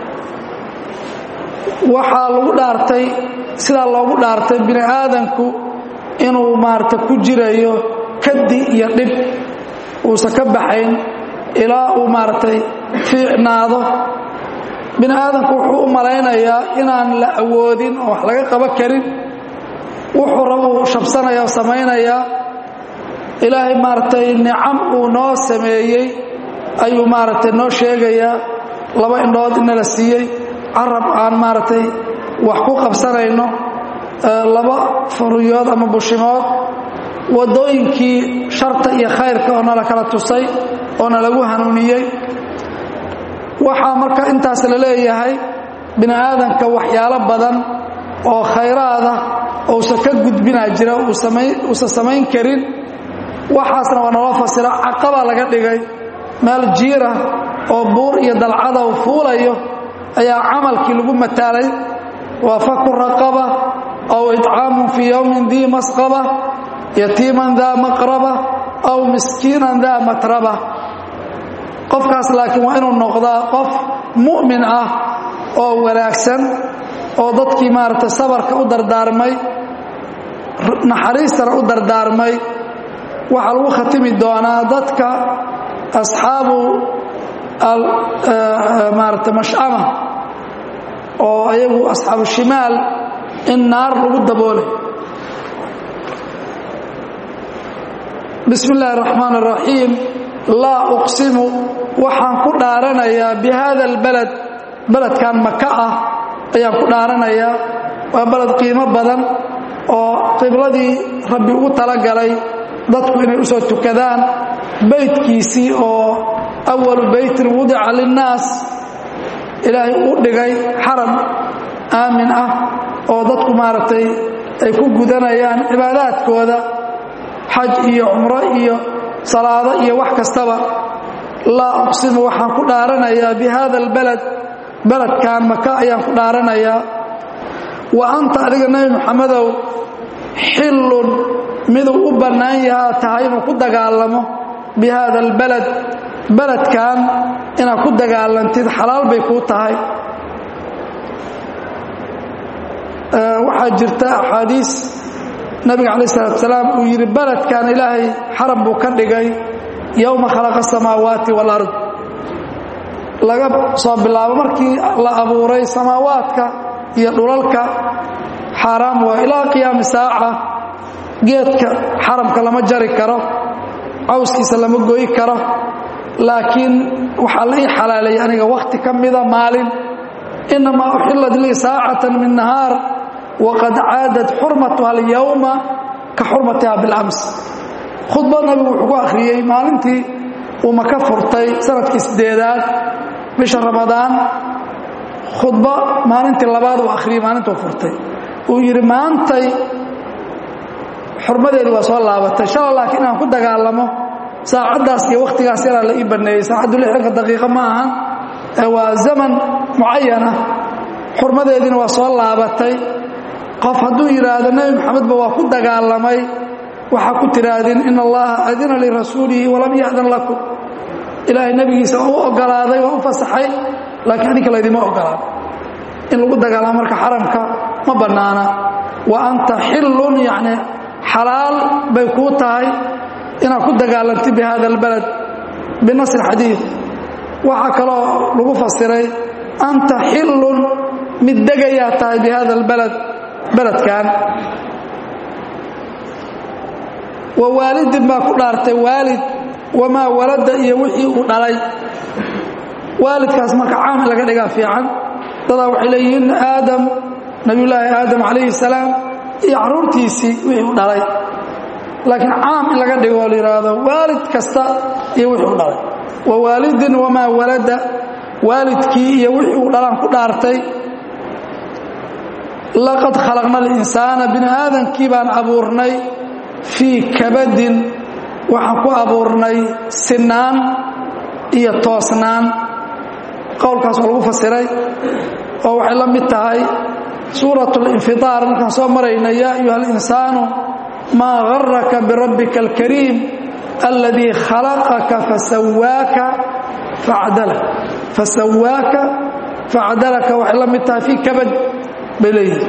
[SPEAKER 1] waxaa lagu dhaartay sidaa loogu dhaartay bini aadanku inuu maaragtay ku jirayo kadi iyo dhib uusan ka baxayn ilaa uu maaragtay fiicnaado bini aadamku wuxuu u malaynayaa inaan la awoodin oo wax laga qaban karin wuxuu rabuu shabsanaya oo samaynayaa ilaahay maaragtay nicam uu noo sameeyey ayuu maaragtay noo sheegayaa laba indhood inala siiyey carab aan maaragtay wax ku qabsanayno laba furiyood ama bushimood waddooyinkii sharta iyo khayrka oo nala kala tusay oo nalagu hanuuniyey waxaa marka intaas la leeyahay bini aadanka waxyaalo badan oo khayraada uusan ka gudbinaa jira uusan samayn karin waxaasna waa naloo fasira caqaba laga dhigay meel jiira oo buur iyo dalcada u fuulayo ayaa camalkii lagu mataalay waa faku raqaba aw itcaamun fii yowmin dii masqaba yatiiman daa maqraba aw miskiinan daa matraba qofkaas laakiin waa inuu noqdaa qof mu'min ah oo wanaagsan oo dadkii maaragtay sabarka u dardaarmay naxariistana u dardaarmay waxaa lagu khatimi doonaa dadka asxaabu maarata mashcama oo ayagu asxaabu shimaal in naar lagu daboolay bismi illaahi اraxmaan اraxiim laa uqsimu waxaan ku dhaaranayaa bi hada اlbalad beledkan maka ah ayaan ku dhaaranayaa waa beled qiimo badan oo qibladii rabbi ugu talagalay dadku inay u soo tukadaan beydkiisii oo awalu beytin wudica linnaas ilaahay u dhigay xaram aamin ah oo dadku maaragtay ay ku gudanayaan cibaadaadkooda xaj iyo cumro iyo salaado iyo wax kastaba laa uqsimu waxaan ku dhaaranayaa bi hada albalad beledkan maka ayaan ku dhaaranayaa wa anta adiga nebi moxamedow xillun miduu u bannaan yahaa tahay inuu ku dagaalamo bi hada albalad beledkan inaad ku dagaalantid xalaal bay kuu tahay waxaa jirta axaadiis nabiga calaih salatu salaam uu yidhi beledkan ilaahay xaram buu ka dhigay yowma khalaqa asamaawaati waalard laga soo bilaabo markii la abuuray samaawaadka iyo dhulalka xaaraam waa ilaa qiyaami saaca geedka xaramka lama jari karo cawskiisa lama goyi karo laakiin waxaa la ii xalaaleeyay aniga wakhti ka mida maalin inamaa uxillat lii saacatan min nahaar waqad caadad xurmatuha alyowma ka xurmatiha bilams khudbad nabigu wuxuu ku akhriyey maalintii uu maka furtay sanadkii sideedaad bisha ramadaan khudba maalintii labaad uu akhriyey maalintuu furtay uu yidhi maantay xurmadeedu waa soo laabatay shala laakiin inaan ku dagaalamo saacaddaas iyo wakhtigaas yaraa la ii banneeyey saacaddu lixdanka daqiiqo ma ahan waa zaman mucayana xurmadeediina waa soo laabatay qof hadduu yidhaahdo nebi moxamedba waa ku dagaalamay waxaa ku tidhaahdeen in allaha adina lirasuulihi walam ya'dan lakum ilaahay nebigiisa waa u ogolaaday waa u fasaxay laakiin adinka laydima ogolaado in lagu dagaalamo marka xaramka ma bannaana wa anta xillun yacni xalaal bay kuu tahay inaad ku dagaalantid bi hada albalad binasr xadiid waxaa kaloo lagu fasiray anta xillun mid degayaa tahay bi hada albalad beledkan wa waalidin baa ku dhaartay waalid wamaa walada iyo wixii uu dhalay waalidkaas marka caam in laga dhigaa fiican dadaa waxay leeyihiin aadam nabiyullaahi aadam calayhi salaam iyo carruurtiisii wixii u dhalay laakiin caam in laga dhigo oo la yidhaahdo waalid kasta iyo wixii u dhalay wa waalidin wamaa walada waalidkii iyo wixii uu dhalaan ku dhaartay laqad khalaqna alinsaana bini aadankii baan abuurnay fii kabadin waxaan ku abuurnay sinaan iyo toosnaan qowlkaas waa lagu fasiray oo waxay la mid tahay suurat اlinfiطaar markaan soo marayna yaa ayuha اlinsaanu maa garaka birabbika اlkariim aladii khalaqaka fasawaaka facdalak fasawaaka facdalaka waxay la mid tahay fii kabad bay leeyihi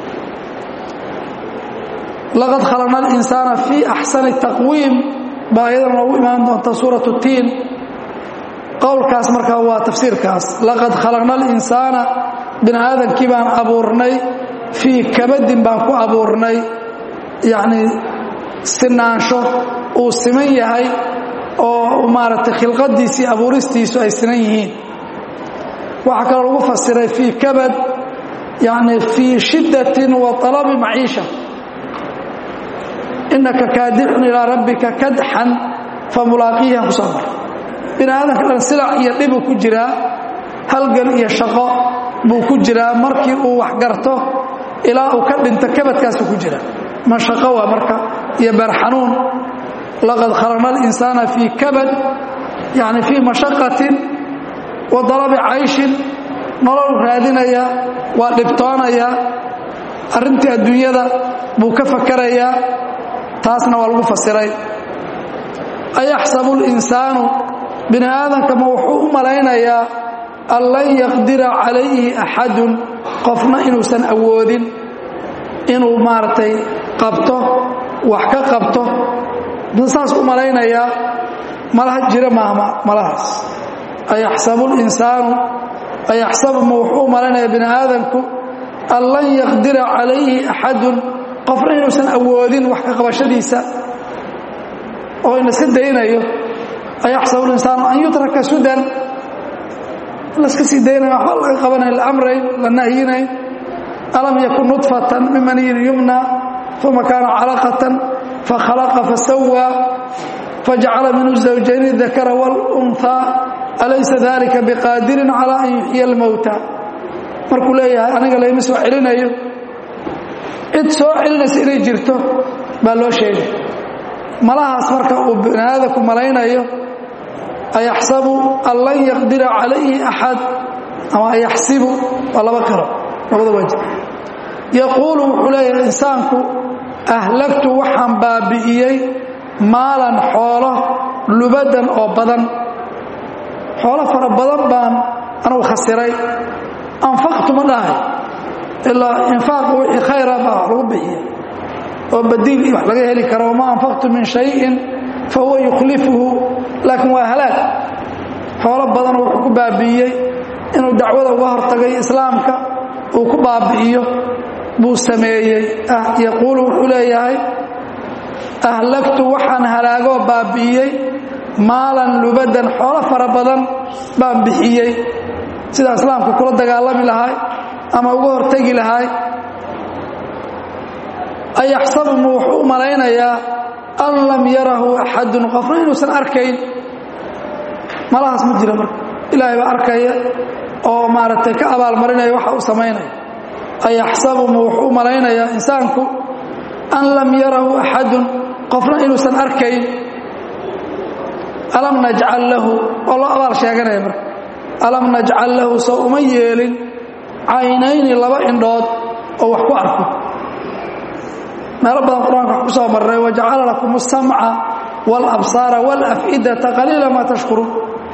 [SPEAKER 1] laqad khalaqna alinsaana fii axsani taqwiim baa ayadan noogu imaan doonta suurat tiin qowlkaas marka waa tafsiirkaas laqad khalaqna alinsaana bini aadankii baan abuurnay fii kabadin baan ku abuurnay yacnii sinaansho uu siman yahay oo maaragtay khilqadiisii abuuristiisu ay sinan yihiin waxaa kaloo lagu fasiray fii kabad yacni fii shiddatin wa talabi maciisha innaka kaadixun ilaa rabbika kadxan fa mulaaqiihan ku soo mar bini aadamka dhan silac iyo dhibuu ku jiraa halgan iyo shaqo buu ku jiraa markii uu wax garto ilaa uu ka dhinto kabadkaasuu ku jira mashaqo waa marka iyo beerxanuun laqad khalaqna alinsaana fii kabad yacni fii mashaqatin wa dalabi cayshin nolol raadinaya waa dhibtoonaya arrintii adduunyada buu ka fakarayaa taasna waa lagu fasiray ayaxsabu اlinsaanu bini aadamka ma wuxuu u malaynayaa an lan yaqdira calayhi axadun qofna inuusan awoodin inuu maaragtay qabto wax ka qabto saas u malaynayaa malaha jira maahma malahaas ayaxsabu linsaanu ayaxsabu ma wuxuu u malaynayaa bini aadamku an lan yaqdira calayhi axadun qofna inuusan awoodin wax ka qabashadiisa oo ina iska daynayo ayaxsabu linsaanu an yutraka sudan laska sii daynayo waxba laga qabanayn la amrayn la nahyinayn alam yakun nudfatan min maniyin yumna uma kaana calaqatan fakhalaqa fasawaa fajacala minhu zawjayni dakara wاlunhaa alaysa dalika biqaadirin calaa an yuxyiya almowta markuu leeyahay aniga layma soo celinayo cid soo celinaysa inay jirto baa loo sheegay malahaas marka uu bini aadamku malaynayo ayaxsabu an lan yaqdira calayhi axad ama ayaxsibu waa laba karo labada waji yaquulu wuxuu leeyahay insaanku ahlagtu waxaan baabi'iyey maalan xoolo lubadan oo badan xoolo fara badan baan anugu khasiray anfaqtu ma dhahay ilaa infaaqu wixii khayra baa wax lagu bixiya oo badiil iyo wax laga heli karo wamaa anfaqtu min shayin fa huwa yukhlifuhu laakiin waa halaag xoolo badanoo wuxuu ku baabi'iyey inuu dacwada uga hortagay islaamka uu ku baabi'iyo buu sameeyey yaquulu wuxuu leeyahay ahlagtu waxaan halaagoo baabi'iyey maalan lubadan xoolo fara badan baan bixiyey sidaa islaamka kula dagaalami lahay ama uga hortegi lahay ayaxsabu mu wuxuu u malaynayaa an lam yarahu axadun qofna inuusan arkayn malahaas ma jira marka ilaahay baa arkaya oo maaragtay ka abaalmarinaya waxa uu samaynaya ayaxsabu mu wuxuu u malaynayaa insaanku an lam yarahu axadun qofna inuusan arkayn alam najcal lahu oo loo abaal sheeganaya marka alam najcal lahu soo uma yeelin caynayni laba indhood oo wax ku arko meelo badan qur-aanka wax ku soo marray wajacala lakum asamca wاlabsaara wاlaf'idata qaliila maa tashkuruun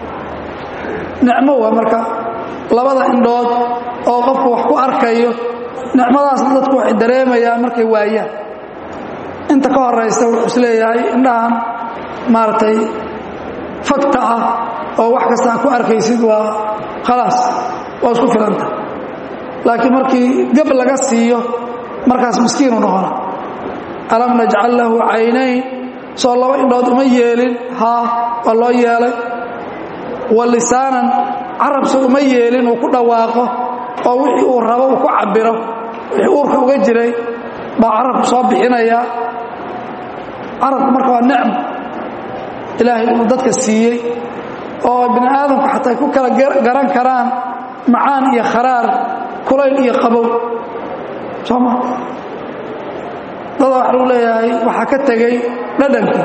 [SPEAKER 1] nicmo waa marka labada indhood oo qofku wax ku arkayo nicmadaasna dadku waxay dareemayaan markay waayaan inta ka horaysa wuxuu isleeyahay indhahan maaragtay fagta ah oo wax kasta a ku arkaysid waa khalaas waa isku filanta laakiin markii gab laga siiyo markaas miskiinu noqona alam najcal lahu caynayn soo laba indhood uma yeelin haa waa loo yeelay wa lisaanan carabse uma yeelin uu ku dhawaaqo oo wixii uu rabo uu ku cabiro wixii uurka uga jiray baa carabku soo bixinaya carabku marka waa nicm ilaahay uu dadka siiyey oo bini aadamku xataa ay ku kala garan karaan macaan iyo kharaar kulayl iyo qabow sooma dada waxa lagu leeyahay waxaa ka tegey dhadhanka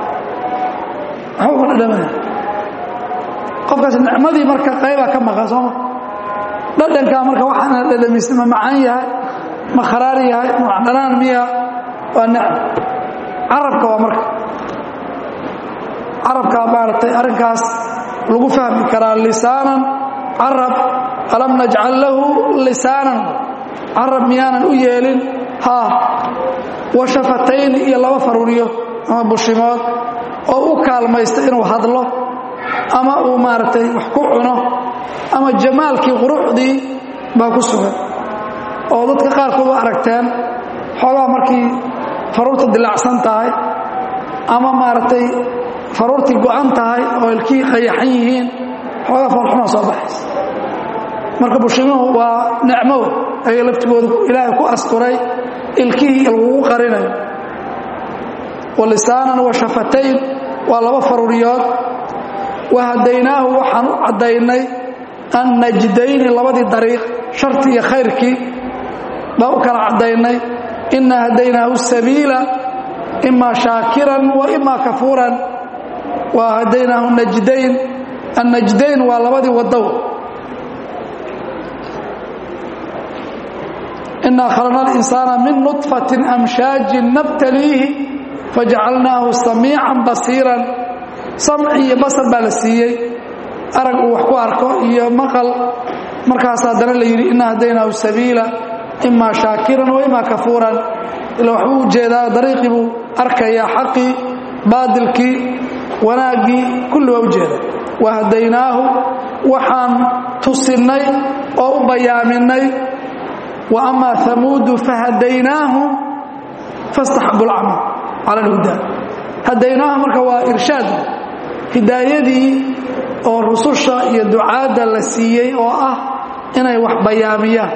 [SPEAKER 1] waxba uga dhadhamaya qofkaas nicmadii marka qaybaa ka maqan sooma dhadhankaa marka waxaana dhadhamisin ma macaan yahay ma kharaar yahay ma dhanaan miya waa nicm carabka waa marka carabkaa maaragtay arrinkaas lagu fahmi karaa lisaanan carab alam najcal lahu lisaanan carab miyaanan u yeelin haa wa shafatayn iyo laba faruuryo ama bushimood oo u kaalmaysta inuu hadlo ama uu maaragtay wax ku cuno ama jamaalkii quruxdii baa ku sugan oo dadka qaarkood u aragteen xoogaa markii faruurta dilaacsan tahay ama maaragtay faruurtii go'an tahay oo ilkihii qayaxan yihiin xoogaa foolxumaa soo baxaysa marka bushimuhu waa nicmo ayaga laftigooda ilaahay ku asturay ilkihii lagugu qarinayo wa lisaanan wa shafatayn waa laba faruuriyood wa hadaynaahu waxaan u caddaynay an najdayni labadii dariiq sharti iyo khayrkii baan u kala caddaynay ina hadaynaahu sabiila ima shaakiran wa ima kafuuran wa hadaynaahu najdayn annajdayn waa labadii wadow inaa khalaqna alinsaana min nudfatin amshaajin nabtaliihi fajacalnaahu samiican basiiran samci iyo basar baa la siiyey arag uu wax ku arko iyo maqal markaas haddana la yidhi ina hadaynaahu sabiila imaa shaakiran wa imaa kafuuran ila waxbuu ujeedaa dariiqii buu arkayaa xaqii baadilkii wanaaggii kulli waa ujeeda wa hadaynaahu waxaan tusinnay oo u bayaaminay wa amaa hamuudu fahadaynaahum fastaxabu lcama cala alhudaa hadaynaahu marka waa irshaad hidaayadii oo rususha iyo ducaadda la siiyey oo ah inay wax bayaamiyaan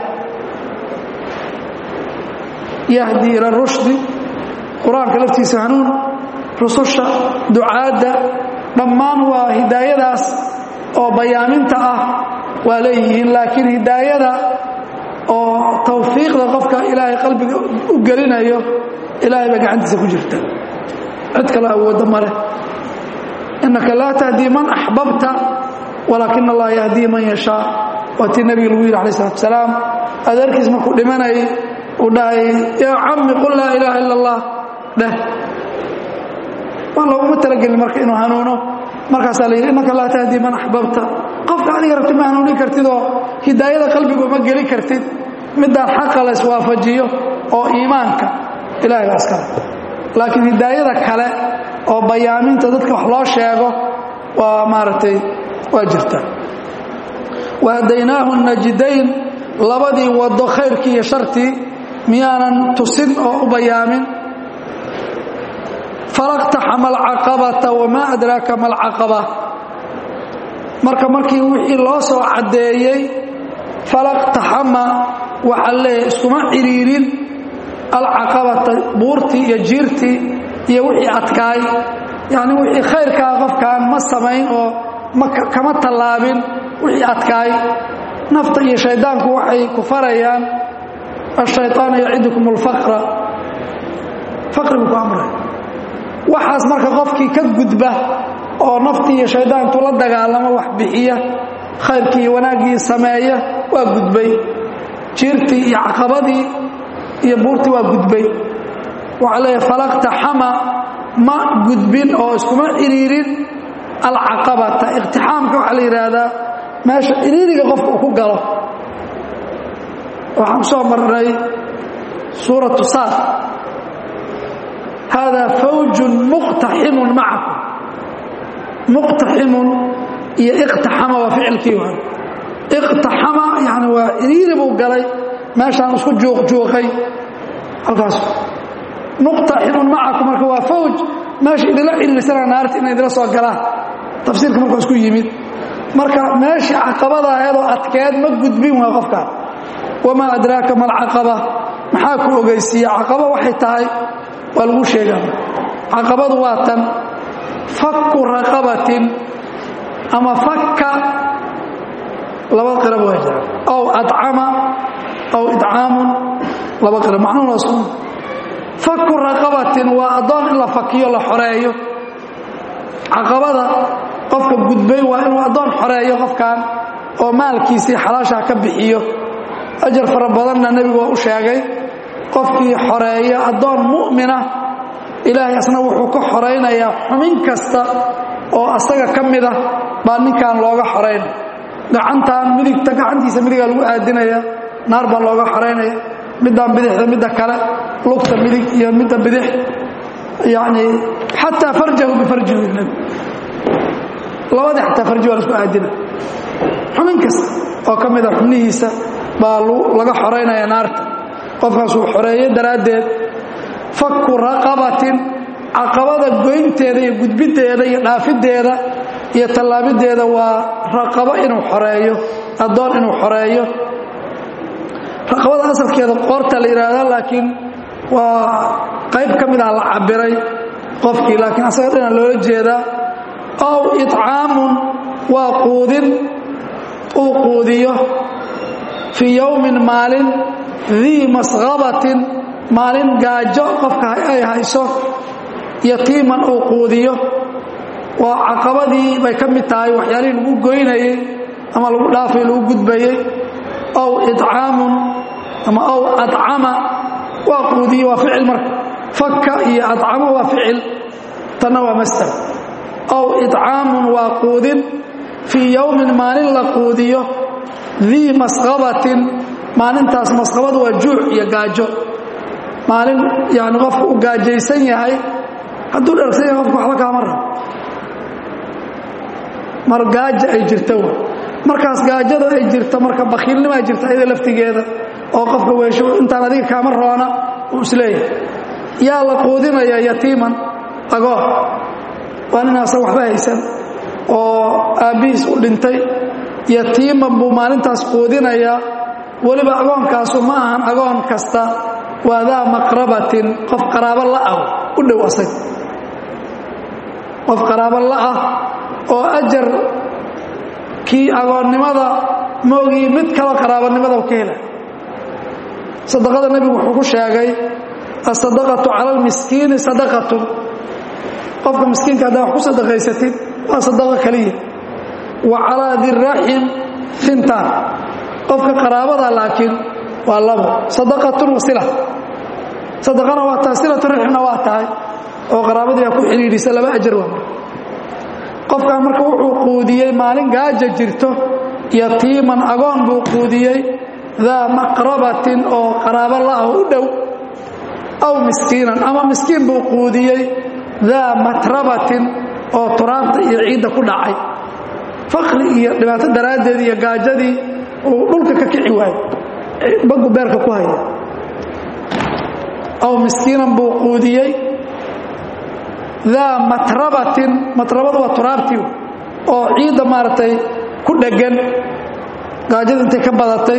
[SPEAKER 1] yahdi ila rushdi qur-aanka laftiisa hanuun rususha ducaadda dhammaan waa hidaayadaas oo bayaaminta ah waa leeyihiin laakiin hidaayada oo tawfiiqda qofka ilaahay qalbiga u gelinayo ilaahay baa gacantiisa ku jirta cid kaloo awoodda ma leh innaka laa tahdii man axbabta walaakina allaha yahdii man yashaa waa tii nebiga lagu yidhi alay salatu salaam adeerkiis markuu dhimanayay uu dhahay yaa cammi qul laa ilaaha ila allah dheh waa looguma talagelin marka inuu hanuuno markaasaa la yidhi innaka laa tahdii man axbabta qofka adiga rabti ma hanuunin kartid oo hidaayada qalbigu ma geli kartid midaan xaqa la iswaafajiyo oo iimaanka ilahay baa iskale laakiin hidaayada kale oo bayaaminta dadka wax loo sheego waa maaragtay waa jirta wahadaynaahu najidayn labadii wado khayrkii iyo shartii miyaanan tusin oo u bayaamin falaqtaxama alcaqabata wamaa adraaka ma alcaqaba marka markii wixii loo soo caddeeyey falaqtaxama waxaa leeyahay iskuma ciriirin alcaqabata buurtii iyo jiirtii iyo wixii adkaay yacni wixii khayrkaa qofkaan ma samayn oo kama tallaabin wixii adkaay nafta iyo shayddaanku waxay ku farayaan ashayطaanu yacidukum اlfaqra faqrigu ku amray waxaas marka qofkii ka gudba oo naftii iyo shayddaantu la dagaalamo wax bixiya khayrkii iyo wanaaggii sameeya waa gudbay jiirtii iyo caqabadii iyo buurtii waa gudbay waxaa leeyahay falaqtaxama ma gudbin oo iskuma ciriirin alcaqabata iqtixaamka waxaa la yidhaahdaa meesha ciriiriga qofka uu ku galo waxaan ku soo marnay suuratu saad haadaa fawjun muqtaximun macakum muqtaximun iyo iqtaxama waa ficilkii waa iqtaxama yani waa ciriiri buu galay meeshaan isku juuqjuuqay halkaas muqtaximun macakum marka waa fawj meesha idinla ciriirsana naarta inay idila soo galaan tafsiirka markaa isku yimid marka meeshii caqabada aheedoo adkeed ma gudbin waa qofkaan wamaa adraaka ma alcaqaba maxaa ku ogeysiiya caqaba waxay tahay waa lagu sheegaa caqabadu waa tan fakku raqabatin ama fakka laba qirab waa jira aw adcama aw idcaamun laba qirab macnuhu waa isku fakku raqabatin waa addoon in la fakiyo la xoreeyo caqabada qofka gudbay waa inuu addoon xoreeyo qofkan oo maalkiisii xalaashaa ka bixiyo ajar fara badanna nebigu waa u sheegay qofkii xoreeya addoon mu'mina ilaahay asna wuxuu ka xoraynayaa xumin kasta oo asaga ka mid ah baa ninkan looga xoraynaya gacantan midigta gacantiisa midigaa lagu aadinaya naar baa looga xoraynaya middan bidixda midda kale lugta midig iyo midda bidix yacni xataa farjahu bifarjihu nebi labadii xataa farji waa la isku aadina xumin kasta oo ka mid a xubnihiisa baa laga xoraynaya naarta qofkaasuu xoreeye daraaddeed fakku raqabatin caqabada goynteeda iyo gudbiddeeda iyo dhaafideeda iyo tallaabideeda waa raqabo inuu xoreeyo addoon inuu xoreeyo raqabada asalkeeda qoorta la yidhaahda laakiin waa qayb ka mid ah la cabiray qofkii laakiin asaga dhina loola jeedaa ow icaamun waa quudin uu quudiyo fii yowmin maalin dii masqabatin maalin gaajo qofka ay hayso yatiiman uu quudiyo waa caqabadii bay ka mid tahay waxyaalihii lagu goynayey ama lagu dhaafay lagu gudbayey ow icaamun ama ow adcama waa quudiye waa ficil marka fakka iyo adcamo waa ficil tanna waa mastar ow icaamun waa quudin fii yowmin maalin la quudiyo dii masqabatin maalintaas masqabadu waa juuc iyo gaajo maalin yani qofku u gaajaysan yahay hadduu dhargsan yahay qofku waxba kaama rabo mar gaaja ay jirta w markaas gaajada ay jirta marka bakiilnimaa jirta iyada laftigeeda oo qofka weesho intaan adiga kaama roona uu isleeyahay yaa la quudinaya yatiiman agoon waa ninaasa waxba haysan oo aabbihiis u dhintay yatiiman buu maalintaas quudinayaa weliba agoonkaasu ma ahan agoon kasta waa daa maqrabatin qof qaraabo la'ah u dhow asag qof qaraabo la'ah oo ajar kii agoonnimada moogii mid kaloo qaraabanimada ka hela sadaqada nebigu wuxuu ku sheegay asadaqatu cala almiskiini sadaqatun qofka miskiinka haddaa wax ku sadaqaysatid waa sadaqo keliya wa calaa diraxim fintaan qofka qaraabada laakiin waa labo sadaqatun wa sila sadaqana waa tahay silatu raximna waa tahay oo qaraabadii aa ku xidhiidhisa laba ajar waa marka qofkan marka wuxuu quudiyey maalin gaaja jirto yatiiman agoon buu quudiyey daa maqrabatin oo qaraabo la-ah u dhow aw miskiinan ama miskiin buu quudiyey daa matrabatin oo turaabta iyo ciidda ku dhacay fakri iyo dhibaato daraaddeed iyo gaajadii uu dhulka ka kici waayo bagu beerka ku haya aw miskiinan buu quudiyey daa matrabatin matrabadu waa turaabtii oo ciidda maaragtay ku dheggan gaajada intay ka badatay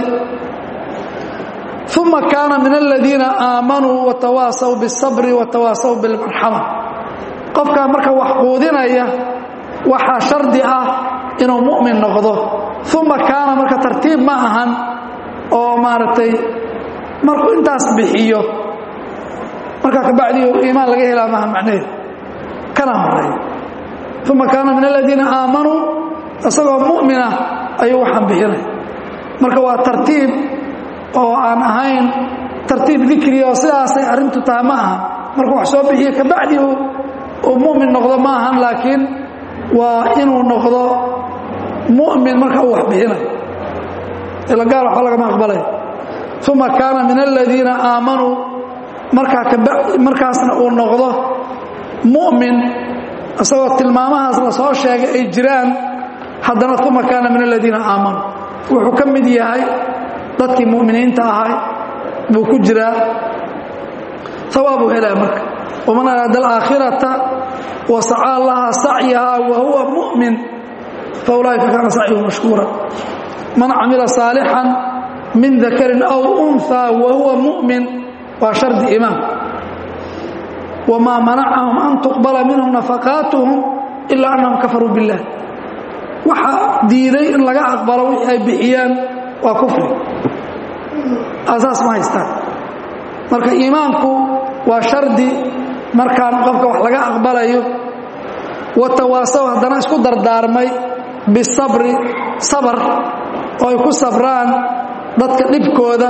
[SPEAKER 1] uma kaana min aladiina aamanuu watawaasaw biاsabri watawaasaw bilmarxama qofkaa marka wax quudinaya waxaa shardi ah inuu mu'min noqdo uma kaana marka tartiib ma ahan oo maaragtay markuu intaas bixiyo markaa kabacdii iimaan laga helaa maaha macnaheed kana horeeya uma kaana min aladiina aamanuu isagoo mu'minah ayuu waxaan bixinaya marka waa tartiib oo aan ahayn tartiib dikri oo sidaasay arrintu tahay ma aha markuu wax soo bixiyo kabacdii uu mu'min noqdo ma ahan laakiin waa inuu noqdo mu'min marka uu wax bixinayo ila gaal waxba lagama aqbalaya uma kaana min aladiina aamanuu markaa markaasna uu noqdo mu'min isagoo tilmaamahaas la soo sheegay ay jiraan haddana uma kaana min aladiina aamanuu wuxuu ka mid yahay dadkii mu'miniinta ahay buu ku jiraa hawaabuu helaya marka waman araada alaakhirata wa sacaa laha sacyahaa wa huwa mu'min fa ulaa'ika kaana sacyuhu mashkuura man camila saalixan min dakarin aw unhaa wa huwa mu'min waa shardi imaan wamaa manacahum an tuqbala minhum nafaqaatuhum ilaa annahum kafaruu biاllah waxaa diiday in laga aqbalo wixii ay bixiyaan waa kufri asaas ma haystaan marka iimaanku waa shardi markaan qofka wax laga aqbalayo watawaasaw haddana isku dardaarmay bisabri sabar oo ay ku sabraan dadka dhibkooda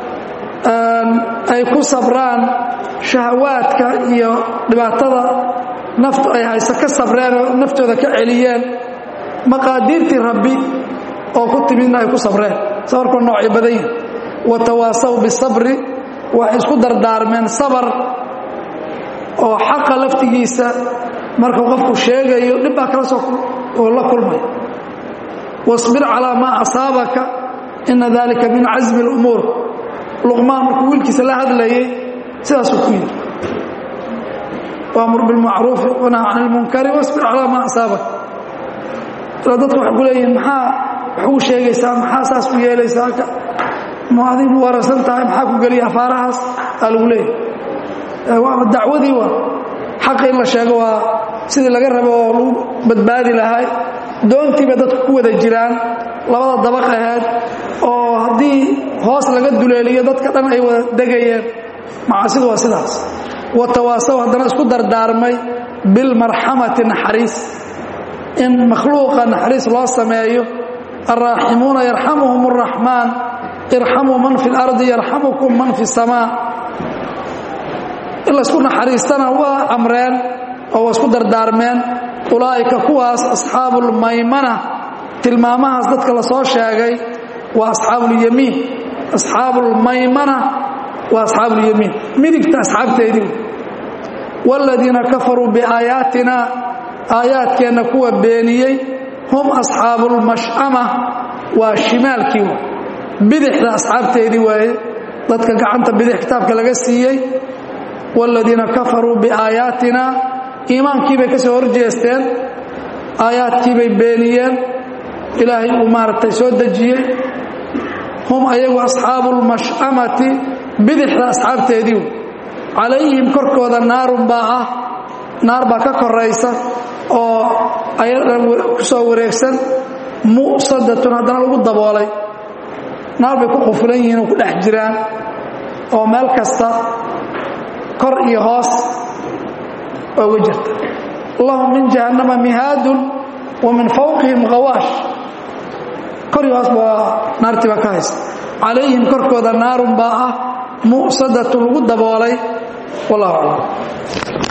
[SPEAKER 1] ay ku sabraan shahawaadka iyo dhibaatada naftu ay hayso ka sabreen oo naftooda ka celiyeen maqaadiirtii rabbi oo ku timidna ay ku sabreen sabarku noocyo badan yihin watawaasaw bisabri waxay isku dardaarmeen sabar oo xaqa laftigiisa markuu qofku sheegayo dhib baa kala soo oo la kulmay wasbir calaa maa asaabaka ina dalika min casmi اlumuur luqmaan markuu wiilkiisa la hadlayay sidaasuu ku yidhi waamur bilmacruufi wanah can ilmunkari wasbir calaa maa asaabak ilaa dadku waxay ku leeyihiin maxaa wax ugu sheegaysaa maxaa saas ku yeelaysaa ma adigu waransan tahay maxaa ku geliya afaarahaas aa lagu leeyahy waaba dacwadii waa xaqa in la sheego waa sidii laga rabo oo lagu badbaadi lahay doontiiba dadku ku wada jiraan labada dabaq aheed oo haddii hoos laga duleeliyo dadka dhan ay wada degayeen macaasidu waa sidaas watawaasaw haddana isku dardaarmay bilmarxamati naxariis in makhluuqa naxariis loo sameeyo alraaximuuna yarxamuhum araxmaan irxamuu man fi اlardi yarxamukum man fi الsamaa in laysku naxariistana waa amreen oo waa isku dardaarmeen ulaa'ika kuwaas asxaabu اlmaymana tilmaamahaas dadka la soo sheegay waa asxaabu اlyamiin asxaabu اlmaymana waa asxaabu اlyamiin midigta asxaabteedii wاladiina kafaruu biaayaatina aayaadkeenna kuwa beeniyey hum asxaabu اlmash'ama waa shimaalkii bidixda asxaabteedii waaye dadka gacanta bidix kitaabka laga siiyey wاladiina kafaruu biaayaatina iimaankii bay ka soo horjeesteen aayaadkii bay beeniyeen ilaahay uu maaragtay soo dejiyey hum ayagu asxaabu اlmash'amati bidixda asxaabteedii calayhim korkooda naarun baa ah naar baa ka koraysa oo ayadan ku soo wareegsan mu'sadatun haddana lagu daboolay naar bay ku qufulan yihiin oo ku dhex jiraan oo meel kasta kor iyo hoos oga jirta lahum min jahannama mihaadun wa min fawqihim khawaash kori hoos baa naartii baa ka haysta calayhim korkooda naarun baa ah mu'sadatun lagu daboolay wallahu aclam